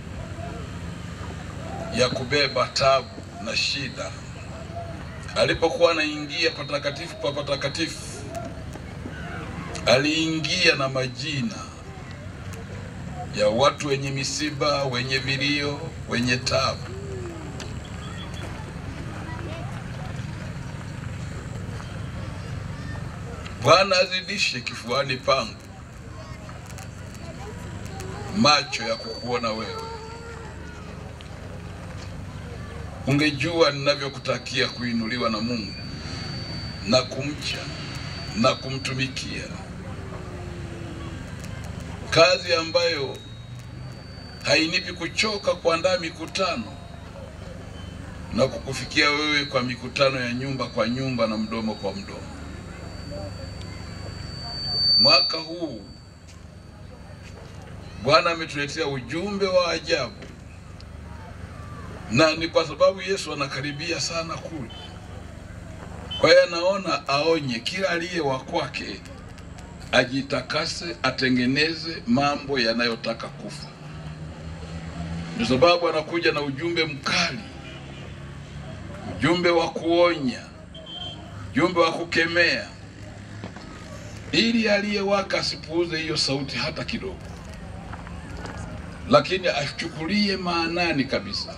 ya kubeba tabu na shida. Alipokuwa anaingia patakatifu pa patakatifu, aliingia na majina ya watu wenye misiba, wenye vilio, wenye tabu. Bwana azidishe kifuani pangu macho ya kukuona wewe. Ungejua ninavyokutakia kuinuliwa na Mungu na kumcha na kumtumikia, kazi ambayo hainipi kuchoka kuandaa mikutano na kukufikia wewe kwa mikutano ya nyumba kwa nyumba na mdomo kwa mdomo. Mwaka huu Bwana ametuletea ujumbe wa ajabu, na ni kwa sababu Yesu anakaribia sana kule. Kwa hiyo anaona aonye kila aliye wa kwake ajitakase, atengeneze mambo yanayotaka kufa. Ndio sababu anakuja na ujumbe mkali, ujumbe wa kuonya, ujumbe wa kukemea, ili aliyewaka asipuuze hiyo sauti hata kidogo lakini achukulie maanani kabisa,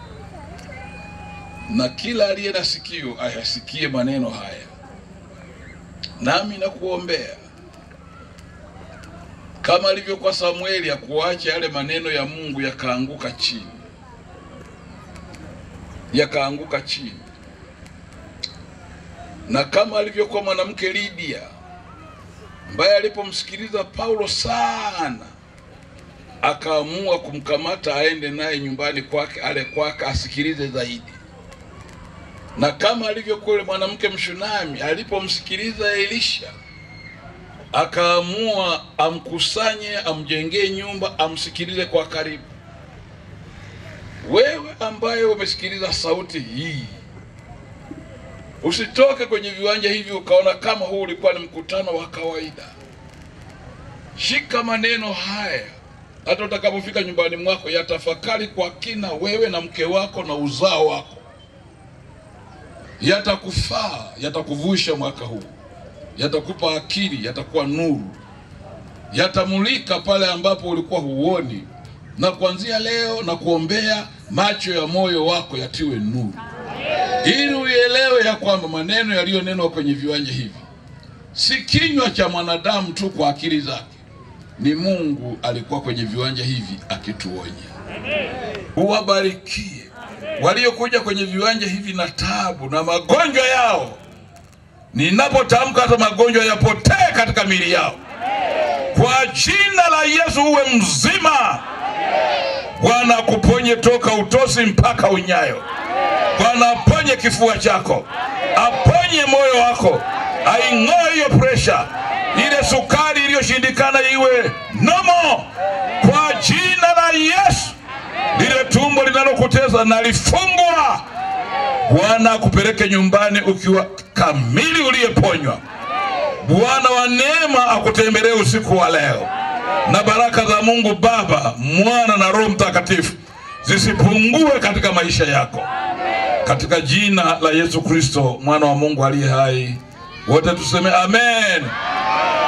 na kila aliye na sikio ayasikie maneno haya. Nami nakuombea kama alivyokuwa Samueli, akuache yale maneno ya Mungu yakaanguka chini, yakaanguka chini, na kama alivyokuwa mwanamke Lydia ambaye alipomsikiliza Paulo sana akaamua kumkamata aende naye nyumbani kwake, ale kwake, asikilize zaidi. Na kama alivyokuwa yule mwanamke Mshunami alipomsikiliza Elisha, akaamua amkusanye, amjengee nyumba, amsikilize kwa karibu. Wewe ambaye umesikiliza sauti hii, usitoke kwenye viwanja hivi ukaona kama huu ulikuwa ni mkutano wa kawaida. Shika maneno haya hata utakapofika nyumbani mwako, yatafakari kwa kina, wewe na mke wako na uzao wako. Yatakufaa, yatakuvusha mwaka huu, yatakupa akili, yatakuwa nuru, yatamulika pale ambapo ulikuwa huoni, na kuanzia leo na kuombea macho ya moyo wako yatiwe nuru, ili uielewe ya kwamba maneno yaliyonenwa kwenye viwanja hivi si kinywa cha mwanadamu tu kwa akili zake ni Mungu alikuwa kwenye viwanja hivi akituonya. Uwabarikie waliokuja kwenye viwanja hivi na tabu na magonjwa yao, ninapotamka hata magonjwa yapotee katika miili yao kwa jina la Yesu, uwe mzima. Bwana akuponye toka utosi mpaka unyayo. Bwana aponye kifua chako, aponye moyo wako, aing'oe hiyo presha, ile sukari iliyoshindikana iwe nomo kwa jina la Yesu. Lile tumbo linalokuteza na lifungwa. Bwana akupeleke nyumbani ukiwa kamili, uliyeponywa. Bwana wa neema akutembelee usiku wa leo, na baraka za Mungu Baba, Mwana na Roho Mtakatifu zisipungue katika maisha yako, katika jina la Yesu Kristo, mwana wa Mungu aliye hai. Wote tuseme amen.